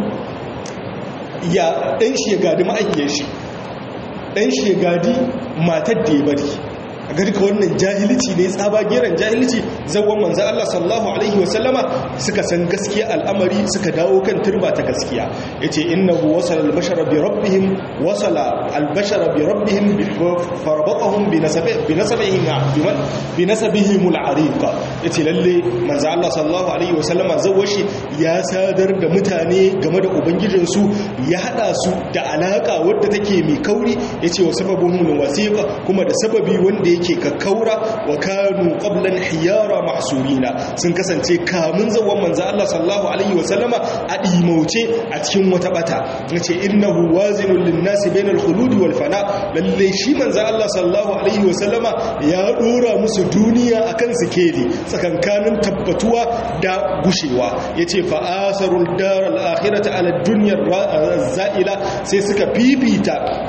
ya ɗan shi ya gadi ma'aikiyar shi ɗan shi ya gadi matar da ya bari a garka wannan jahilci ne tsabageran jahilci zawon manzan Allah sallallahu Alaihi wasallama suka san gaskiya al'amari suka dawo kan turba ta gaskiya ya ce innahu wasala albashara bi rabbihim wasala albashara bi rabbihim farabatahum bi nasabihim bi nasabihim al'ariqa ya ce lalle manzan Allah sallallahu Alaihi wasallama zawashi ya sadar da mutane game da ubangijinsu ya hada su da alaka wadda take mai kauri ya ce wa sababin wasiqa kuma da sababi wanda yake kakkaura wa kanu qablan hiyara mahsurina sun kasance kamun zawan manzo Allah sallallahu alaihi wasallama a dimauce a cikin wata bata nace innahu wazinul linnasi bainal khulud wal fana lalle shi manzo Allah sallallahu alaihi wasallama ya dora musu duniya akan sikeli tsakankanin tabbatuwa da gushewa yace fa asarul daral akhirati ala dunya za'ila sai suka fifita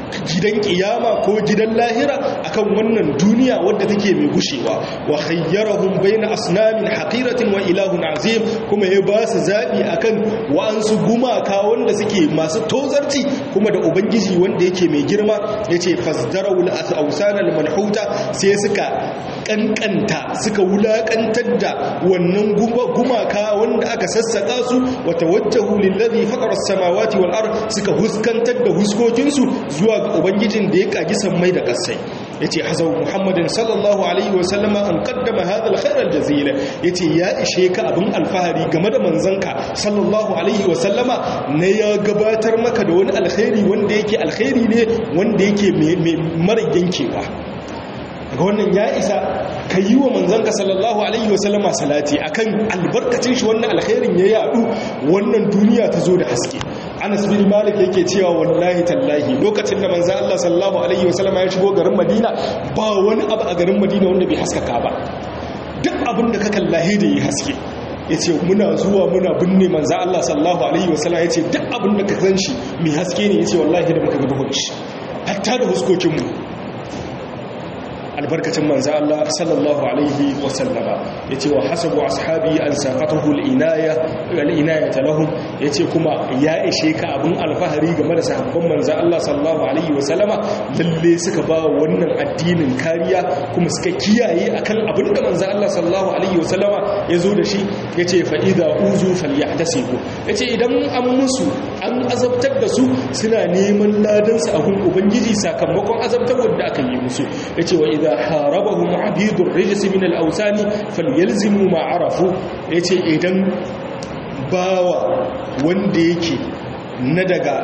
gidan kiyama ko gidan lahira akan wannan duniya wadda take mai gushewa wa khayyarahum baina asnamin haqiratin wa ilahun azim kuma ya ba su zabi akan wa'ansu gumaka wanda suke masu tozarci kuma da ubangiji wanda yake mai girma yace fasdarawul awsan al manhuta sai suka kankanta suka wulakantar da wannan gumaka wanda aka sassaka su wa tawajjahu lillazi fatara as-samawati wal ard suka huskantar da huskokinsu zuwa ga ubangijin da ya kagi sammai da kasai yace hazau muhammadin sallallahu alaihi wasallama an qaddama hadha alkhair aljazila yace ya ishe ka abin alfahari game da manzanka sallallahu alaihi wasallama ne ya gabatar maka da wani alkhairi wanda yake alkhairi ne wanda yake mara yankewa ga wannan ya isa ka yi wa manzanka sallallahu alaihi wasallama salati akan albarkacin shi wannan alkhairin ya yadu wannan duniya ta zo da haske anas bin malik yake cewa wallahi tallahi lokacin da manzo Allah sallallahu alaihi wasallama ya shigo garin madina ba wani abu a garin madina wanda bai haskaka ba duk abin da ka kallahi da yi haske ya ce muna zuwa muna binne manza Allah sallallahu Alaihi wasallam ya ce duk abin da ka zan shi mai haske ne ya ce wallahi da muka gaba shi hatta da huskokinmu albarkacin manza Allah sallallahu Alaihi wasallama ya ce wa hasabu ashabi an saƙatahu al'inaya talahun ya ce kuma ya ishe ka abin alfahari game da sahabban manza Allah sallallahu Alaihi wasallama lalle suka ba wannan addinin kariya kuma suka kiyaye akan abin da manza Allah sallallahu Alaihi wasallama ya zo da shi ya ce fa'ida uzu falyatasibu ya ce idan an musu an azabtar da su suna neman ladansu a gun ubangiji sakamakon azabtar wadda aka yi musu ya ce wa idan harabahum abidun rijis min al-awsani falyalzimu ma arafu ya ce idan bawa wanda yake na daga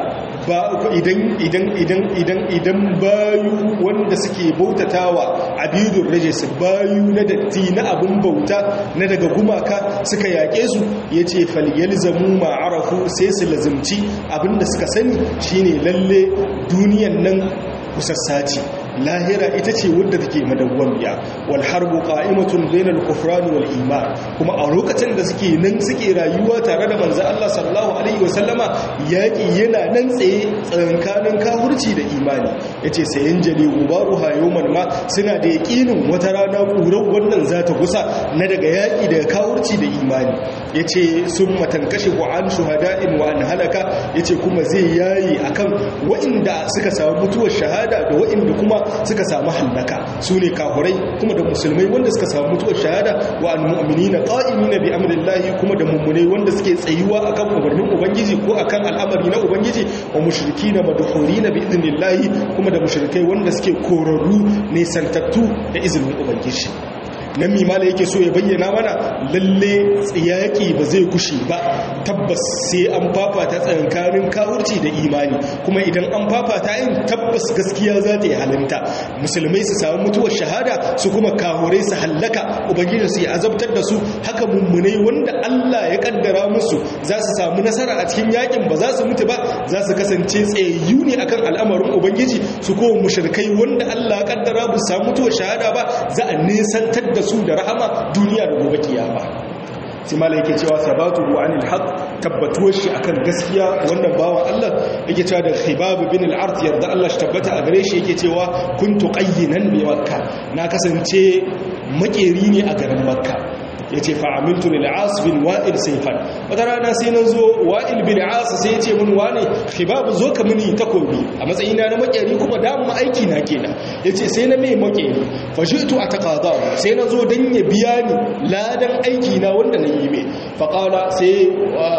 idan idan idan idan idan bayu wanda suke bautatawa abidun rajis bayu na datti na abun bauta na daga gumaka suka yaƙe su yace falyalzamu ma arafu sai su lazimci abinda suka sani shine lalle duniyan nan kusassaci lahira ita ce wadda take madawwamiya wal harbu qa'imatun bainal kufran wal iman kuma a lokacin da suke nan suke rayuwa tare da manzo Allah sallallahu alaihi wasallama yaki yana nan tsaye tsakankanin kafirci da imani yace sayan jali gubaruha yawman ma suna da yaqinin wata rana kurar wannan zata gusa na daga yaki daga kafirci da imani yace summa tankashifu an shuhada'in wa an halaka yace kuma zai yayi akan wa'inda suka samu mutuwar shahada da wa'inda kuma suka samu hallaka su ne kahurai kuma da musulmai wanda suka samu mutuwar shahada wa almu'minina qa'imina bi amrillahi kuma da mummunai wanda suke tsayuwa akan umarnin ubangiji ko akan al'amari na ubangiji wa mushrikina madhurina bi idnillahi kuma da mushrikai wanda suke korarru ne santattu da izinin ubangiji nan mimala yake so ya bayyana mana lalle tsiyaki ba zai kushe ba tabbas sai an fafata tsakankanin kawurci da imani kuma idan an fafata yin tabbas gaskiya za ta yi halinta musulmai su samu mutuwar shahada su kuma kahurai su hallaka ubangiji su yi azabtar da su haka mummunai wanda Allah ya kaddara musu za su samu nasara a cikin yakin ba za su mutu ba za su kasance tsayayyu ne akan al'amarin ubangiji su kuma mushrikai wanda Allah ya kaddara ba su samu mutuwar shahada ba za a nisantar da su da rahama duniya da gobe kiyama sai mala yake cewa sabatu anil haq tabbatuwar shi akan gaskiya wannan bawan Allah yake cewa da khibab bin al-ard yarda Allah shi tabbata a gare shi yake cewa kuntu qayyinan bi makka na kasance makeri ne a garin makka ya ce fa'amiltu lil'as bin wa'il saifan wata rana sai na zo wa'il bin as sai ya ce mun wane khibabu zo ka mini takobi a matsayina na makeri kuma damu aiki na kenan ya ce sai na mai makeri fashitu a takada sai na zo don ya biya ni ladan aiki na wanda na yi mai faƙala sai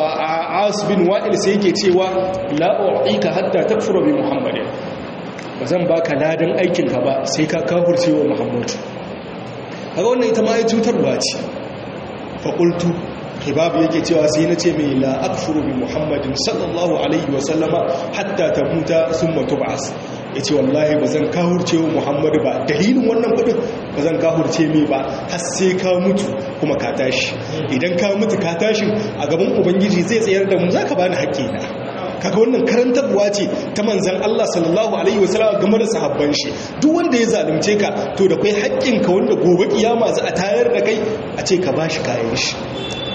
as bin wa'il sai yake cewa la'o'ika hatta takfura bi muhammadin ba zan baka ladan aikinka ba sai ka kafurce wa muhammadu kaga wannan ita ma ya cutarwa ce faƙultu hibabu yake cewa sai na ce mai la'akfuru bi muhammadin sallallahu alaihi wasallama hatta ta muta sun matu ba'as ya ce wallahi ba zan kahurce wa muhammadu ba dalilin wannan kudin ba zan kahurce mai ba har sai ka mutu kuma ka tashi idan ka mutu ka tashi a gaban ubangiji zai tsayar da mu za ka bani haƙƙina kaga wannan karantarwa ce ta manzan Allah sallallahu alaihi wasallam game da sahabban shi duk wanda ya zalunce ka to da kai haƙƙin ka wanda gobe kiyama za a tayar da kai a ce ka bashi kayan shi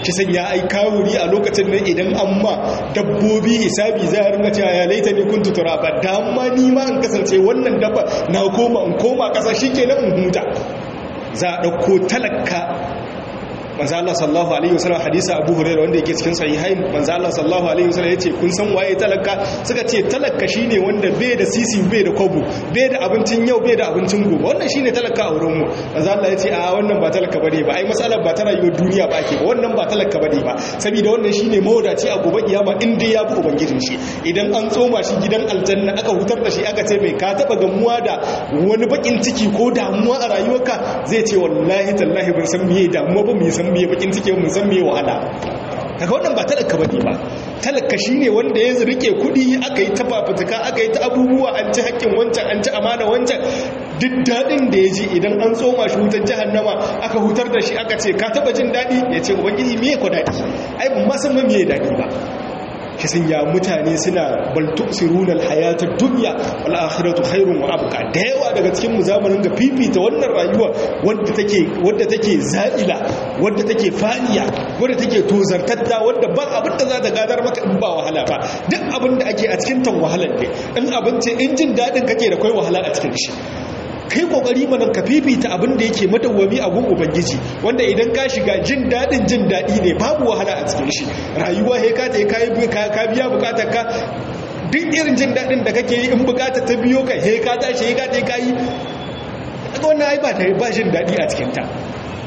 shi san ya ai kawuri a lokacin nan idan an ma dabbobi hisabi za a ringa cewa ya laita ne kun tutura ba dama ni ma in kasance wannan dabba na koma in koma kasa shi ke nan in huta za a ɗauko talaka manzo Allah sallallahu alaihi wasallam hadisi Abu Hurairah wanda yake cikin sahihain manzo Allah sallallahu alaihi wasallam yace kun san waye talaka suka ce talaka shine wanda bai da sisi bai da kwabo bai da abincin yau bai da abincin gobe wannan shine talaka a wurin mu manzo Allah yace a wannan ba talaka bane ba ai masalar ba ta rayuwar duniya ba ake ba wannan ba talaka bane ba saboda wannan shine mawadaci a gobe kiyama in dai ya bi ubangijin shi idan an tsoma shi gidan aljanna aka hutar da shi aka ce mai ka taba gamuwa da wani bakin ciki ko damuwa a rayuwarka zai ce wallahi tallahi ban san meye damuwa ba mu san san miye bakin cike mun san miye wahala kaga wannan ba talaka bane ba talaka shine wanda ya rike kudi aka yi ta fafutuka aka yi ta abubuwa an ci haƙƙin wancan an ci amana wancan duk daɗin da ya ji idan an tsoma shi wutar jahannama aka hutar da shi aka ce ka taɓa jin daɗi ya ce ubangiji miye ku daɗi ai ban ma san ma miye daɗi ba shi sun ya mutane suna baltu sirunar hayatar duniya al'akhiratu khairun wa abuka da yawa daga cikin mu zamanin ga fifita wannan rayuwa wadda take wadda take za'ila wadda take faniya wadda take tozartatta wadda ba abin da za ta gadar maka in ba wahala ba duk abin da ake a cikin tan wahalar ne in abinci in jin daɗin kake da kai wahala a cikin shi kai kokari mana ka fifita abin da yake madawwami a gun ubangiji wanda idan ka shiga jin dadin jin dadi ne babu wahala a cikin shi rayuwa he ka ta kai ka biya bukatar ka duk irin jin dadin da kake yi in bukatar ta biyo ka he ka tashi he ka ta kai daga wannan ai ba ta ba jin dadi a cikin ta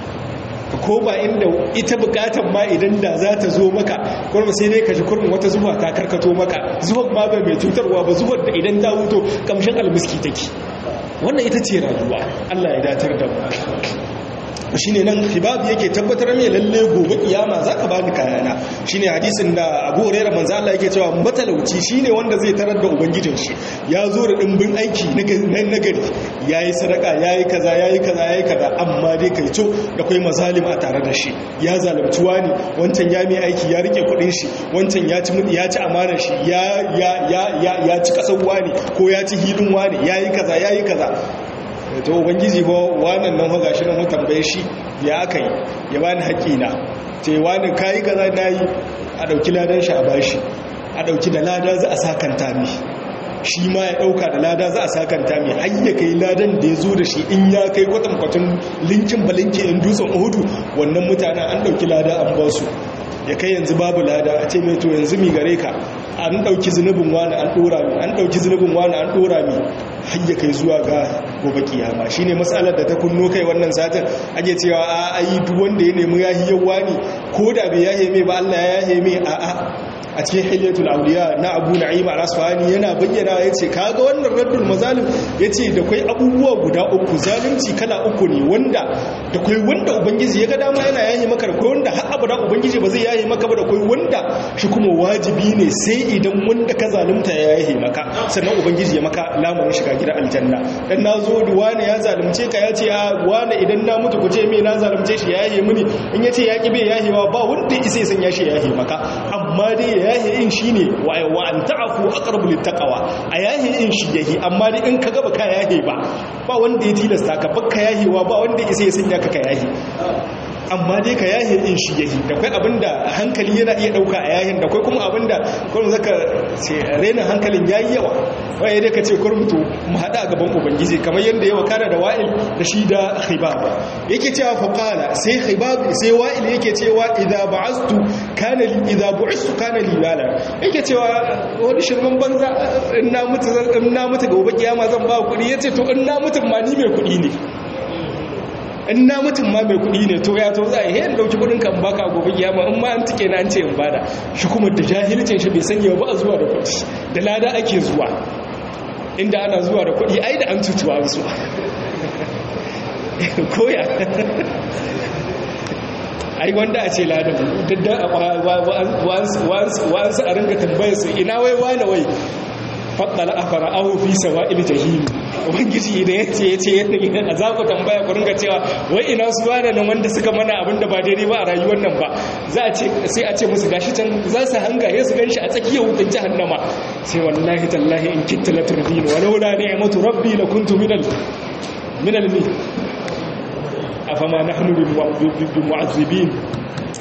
ka koma inda ita bukatar ma idan da za ta zo maka kurma sai dai ka ji kurmin wata zuwa ta karkato maka zuwan ma bai mai cutarwa ba zuwan da idan ta wuto kamshin almiski take wannan ita ce rayuwa Allah ya datar da mu shi ne nan hibabu yake tabbatar mai lalle gobe kiyama za ka bani kayana shi ne hadisin da abu hurairar manzo Allah yake cewa matalauci shi ne wanda zai tarar da ubangijin shi ya zo da ɗimbin aiki na nagari ya yi sadaka ya yi kaza ya yi kaza ya yi kaza amma dai kai co da kwai mazalim a tare da shi ya zalunci wani wancan ya mai aiki ya rike kuɗin shi wancan ya ci ya ci amanar shi ya ya ya ya ci kasar wani ko ya ci hilin wani ya yi kaza ya yi kaza to ubangiji ba wannan nan hoga shi nan mu tambaye shi ya aka yi ya bani haƙina ce wani kayi kaza na yi a ɗauki ladan shi a bashi a ɗauki da lada za a sakanta mi shi ma ya ɗauka da lada za a sakanta mi har ya kai ladan da ya zo da shi in ya kai kwatankwatan linkin balinki in dutsen uhudu wannan mutanen an ɗauki lada an ba su ya kai yanzu babu lada a ce mai to yanzu mi gare ka an ɗauki zunubin wani an ɗora mi an ɗauki zunubin wani an ɗora mi har ya kai zuwa ga gobe kiyama shine matsalar da ta kunno kai wannan satin ake cewa a ayi duk wanda ya nemi yahi yawa ne ko da bai yahe mai ba Allah ya yahe mai a a a cikin hilyatul auliya na Abu Na'im al-Asfahani yana bayyana yace kaga wannan raddul mazalim yace da kai abubuwa guda uku zalunci kala uku ne wanda da kai wanda ubangiji ya ga dama yana yahe maka da kai wanda har abada ubangiji ba zai yahe maka ba da kai wanda shi kuma wajibi ne sai idan wanda ka zalunta ya yahe maka sannan ubangiji ya maka lamurin shiga gidan aljanna dan nazo da wani ya zalunce ka yace a wani idan na mutu ku ce me na zalunce shi ya yahe mini in yace ya ki bai yahewa ba wanda isa ya sanya shi ya yahe maka amma dai ya yahe in shine wa wa an ta'fu aqrabu littaqwa a yahe in shi yahi amma dai in ka ga baka yahe ba ba wanda ya tilasta ka baka yahewa ba wanda isa ya sanya ka ka yahe amma dai ka yahe in shi yahi da kai abinda hankali yana iya dauka a yahin da kai kuma abinda kuma zaka ce renin hankalin yayi yawa waye dai ka ce kurmutu mu hada gaban ubangiji kamar yanda yawa kana da wa'il da shi da khibab yake cewa fa qala sai khibab sai wa'il yake cewa idza ba'astu kana li idza bu'istu kana li bala yake cewa wani shirman banza in na mutu in na mutu gobe kiyama zan ba kuɗi yace to in na mutu ma ni mai kuɗi ne in na mutum ma mai kudi ne to ya to za a yi dauki kudin kan baka gobe kiyama in ma an tike na an ce in bada shi kuma da jahilcin shi bai sanya ba a zuwa da kudi da lada ake zuwa inda ana zuwa da kudi ai da an tutuwa su koya ai wanda a ce ladan dadda wa'ansu a ringa tambayar su ina wai wane wai faɗala a fara'ahu fi sawa'il jahim ubangiji idan ya ce ya ce yadda za ku tambaya ku ringa cewa wai ina su wane nan wanda suka mana abin da ba daidai ba a rayuwar nan ba za a ce sai a ce musu gashi can za su hanga ya su ganshi a tsakiyar wutan jahannama sai wallahi tallahi in kitta la turbin walau la ni'matu rabbi la kuntu minal minal mi afama nahnu bi mu'azzibin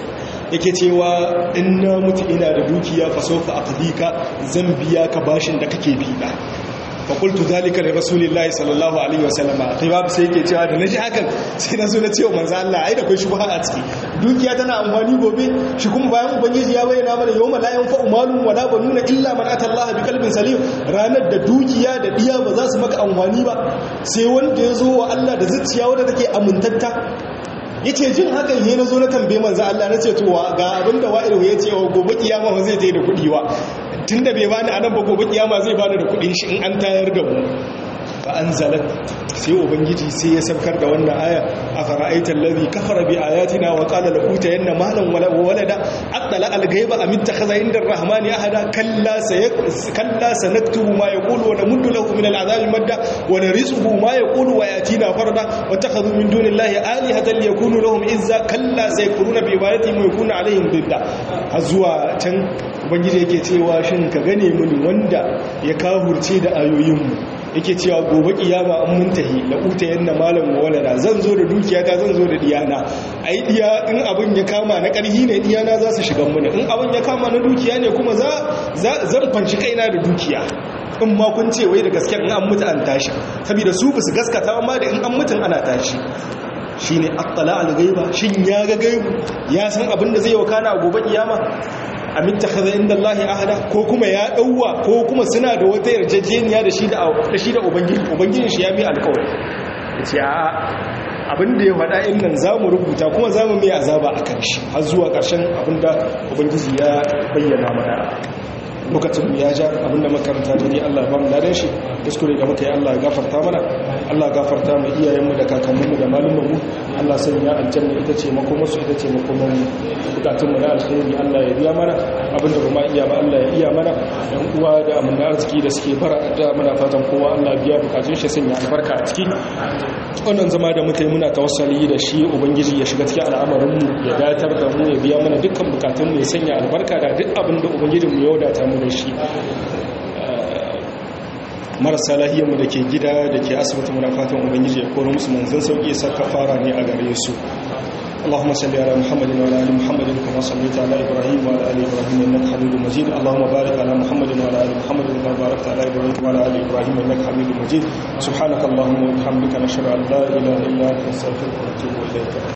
yake cewa in na mutu ina da dukiya fa sofa aqdika zan biya ka bashin da kake bi da fa qultu zalika li rasulillahi sallallahu alaihi wasallama kai babu sai yake cewa da naji hakan sai na zo na ce wa manzo Allah ai da kai shubha a ciki dukiya tana amfani gobe shi kuma bayan ubangiji ya bayyana mana yawma la yanfa'u malun wala banuna illa man ata Allah bi qalbin salim ranar da dukiya da diya ba za su maka amfani ba sai wanda ya zo wa Allah da zuciya wadda take amintatta yace jin hakan he na zo na tambaye manzo Allah na ce to ga abinda wa'il ya ce wa gobe kiyama ba zai je da kudi ba tunda bai bani anan ba gobe kiyama zai bani da kudin shi in an tayar da mu fa anzalat sai ubangiji sai ya saukar da wannan aya afara'aita allazi kafara bi ayatina wa qala la utayanna malan wala walada aqala al-ghaiba am ittakhadha inda ar-rahmani ahada kalla sayak kalla sanaktubu ma yaqulu wa namuddu lahu min al-'adhabi madda wa narisuhu ma yaqulu wa yatina farda wa takhadhu min dunillahi alihatan liyakunu lahum izza kalla sayakfuruna bi ibadati wa yakunu alaihim bidda azwa can ubangiji yake cewa shin ka gane mini wanda ya kahurce da ayoyinmu yake cewa gobe kiyama an muntahi la uta yanna malam walada zan zo da dukiyata zan zo da diyana ai diya in abin ya kama na karhi ne diyana za su shiga mun in abin ya kama na dukiya ne kuma za zan fanci kaina da dukiya in ma kun ce wai da gaske in an mutu an tashi saboda su ba su gaskata amma da in an mutun ana tashi shine attala al-ghaiba shin ya ga gaibu ya san abin da zai wakana a gobe kiyama amin takhadha inda Allah ahada ko kuma ya dauwa ko kuma suna da wata yarjejeniya da shi da da shi da ubangiji ubangijin shi ya bi alƙawari yace a abin da ya faɗa in nan zamu rubuta kuma zamu mai azaba akan shi har zuwa ƙarshen abin da ubangiji ya bayyana mana lokacin mu ya ja abinda makaranta da ni Allah ba mu ladan shi kuskure da muka yi Allah ya gafarta mana Allah ya gafarta mu iyayenmu da kakanninmu da malumanmu Allah sai ya aljanna ita ce makomar su ita ce makomar mu bukatun mu na alkhairi Allah ya biya mana abinda kuma iya ba Allah ya iya mana yan uwa da amana arziki da suke fara da muna fatan kowa Allah biya bukatun shi sanya albarka a ciki wannan zama da muka yi muna tawassali da shi ubangiji ya shiga cikin al'amarin mu ya datar da mu ya biya mana dukkan bukatun mu ya sanya albarka da duk abin da ubangijin mu ya wadata mu da shi marasa lahiyarmu da ke gida da ke asibiti muna fatan ubangiji ya koro musu manzan sauki saka fara ne a gare su اللهم صل على محمد وعلى ال محمد كما صليت على ابراهيم وعلى ال ابراهيم انك حميد مجيد اللهم بارك على محمد وعلى ال محمد كما باركت على ابراهيم وعلى ال ابراهيم انك حميد مجيد سبحانك اللهم وبحمدك نشهد ان لا اله الا انت نستغفرك ونتوب اليك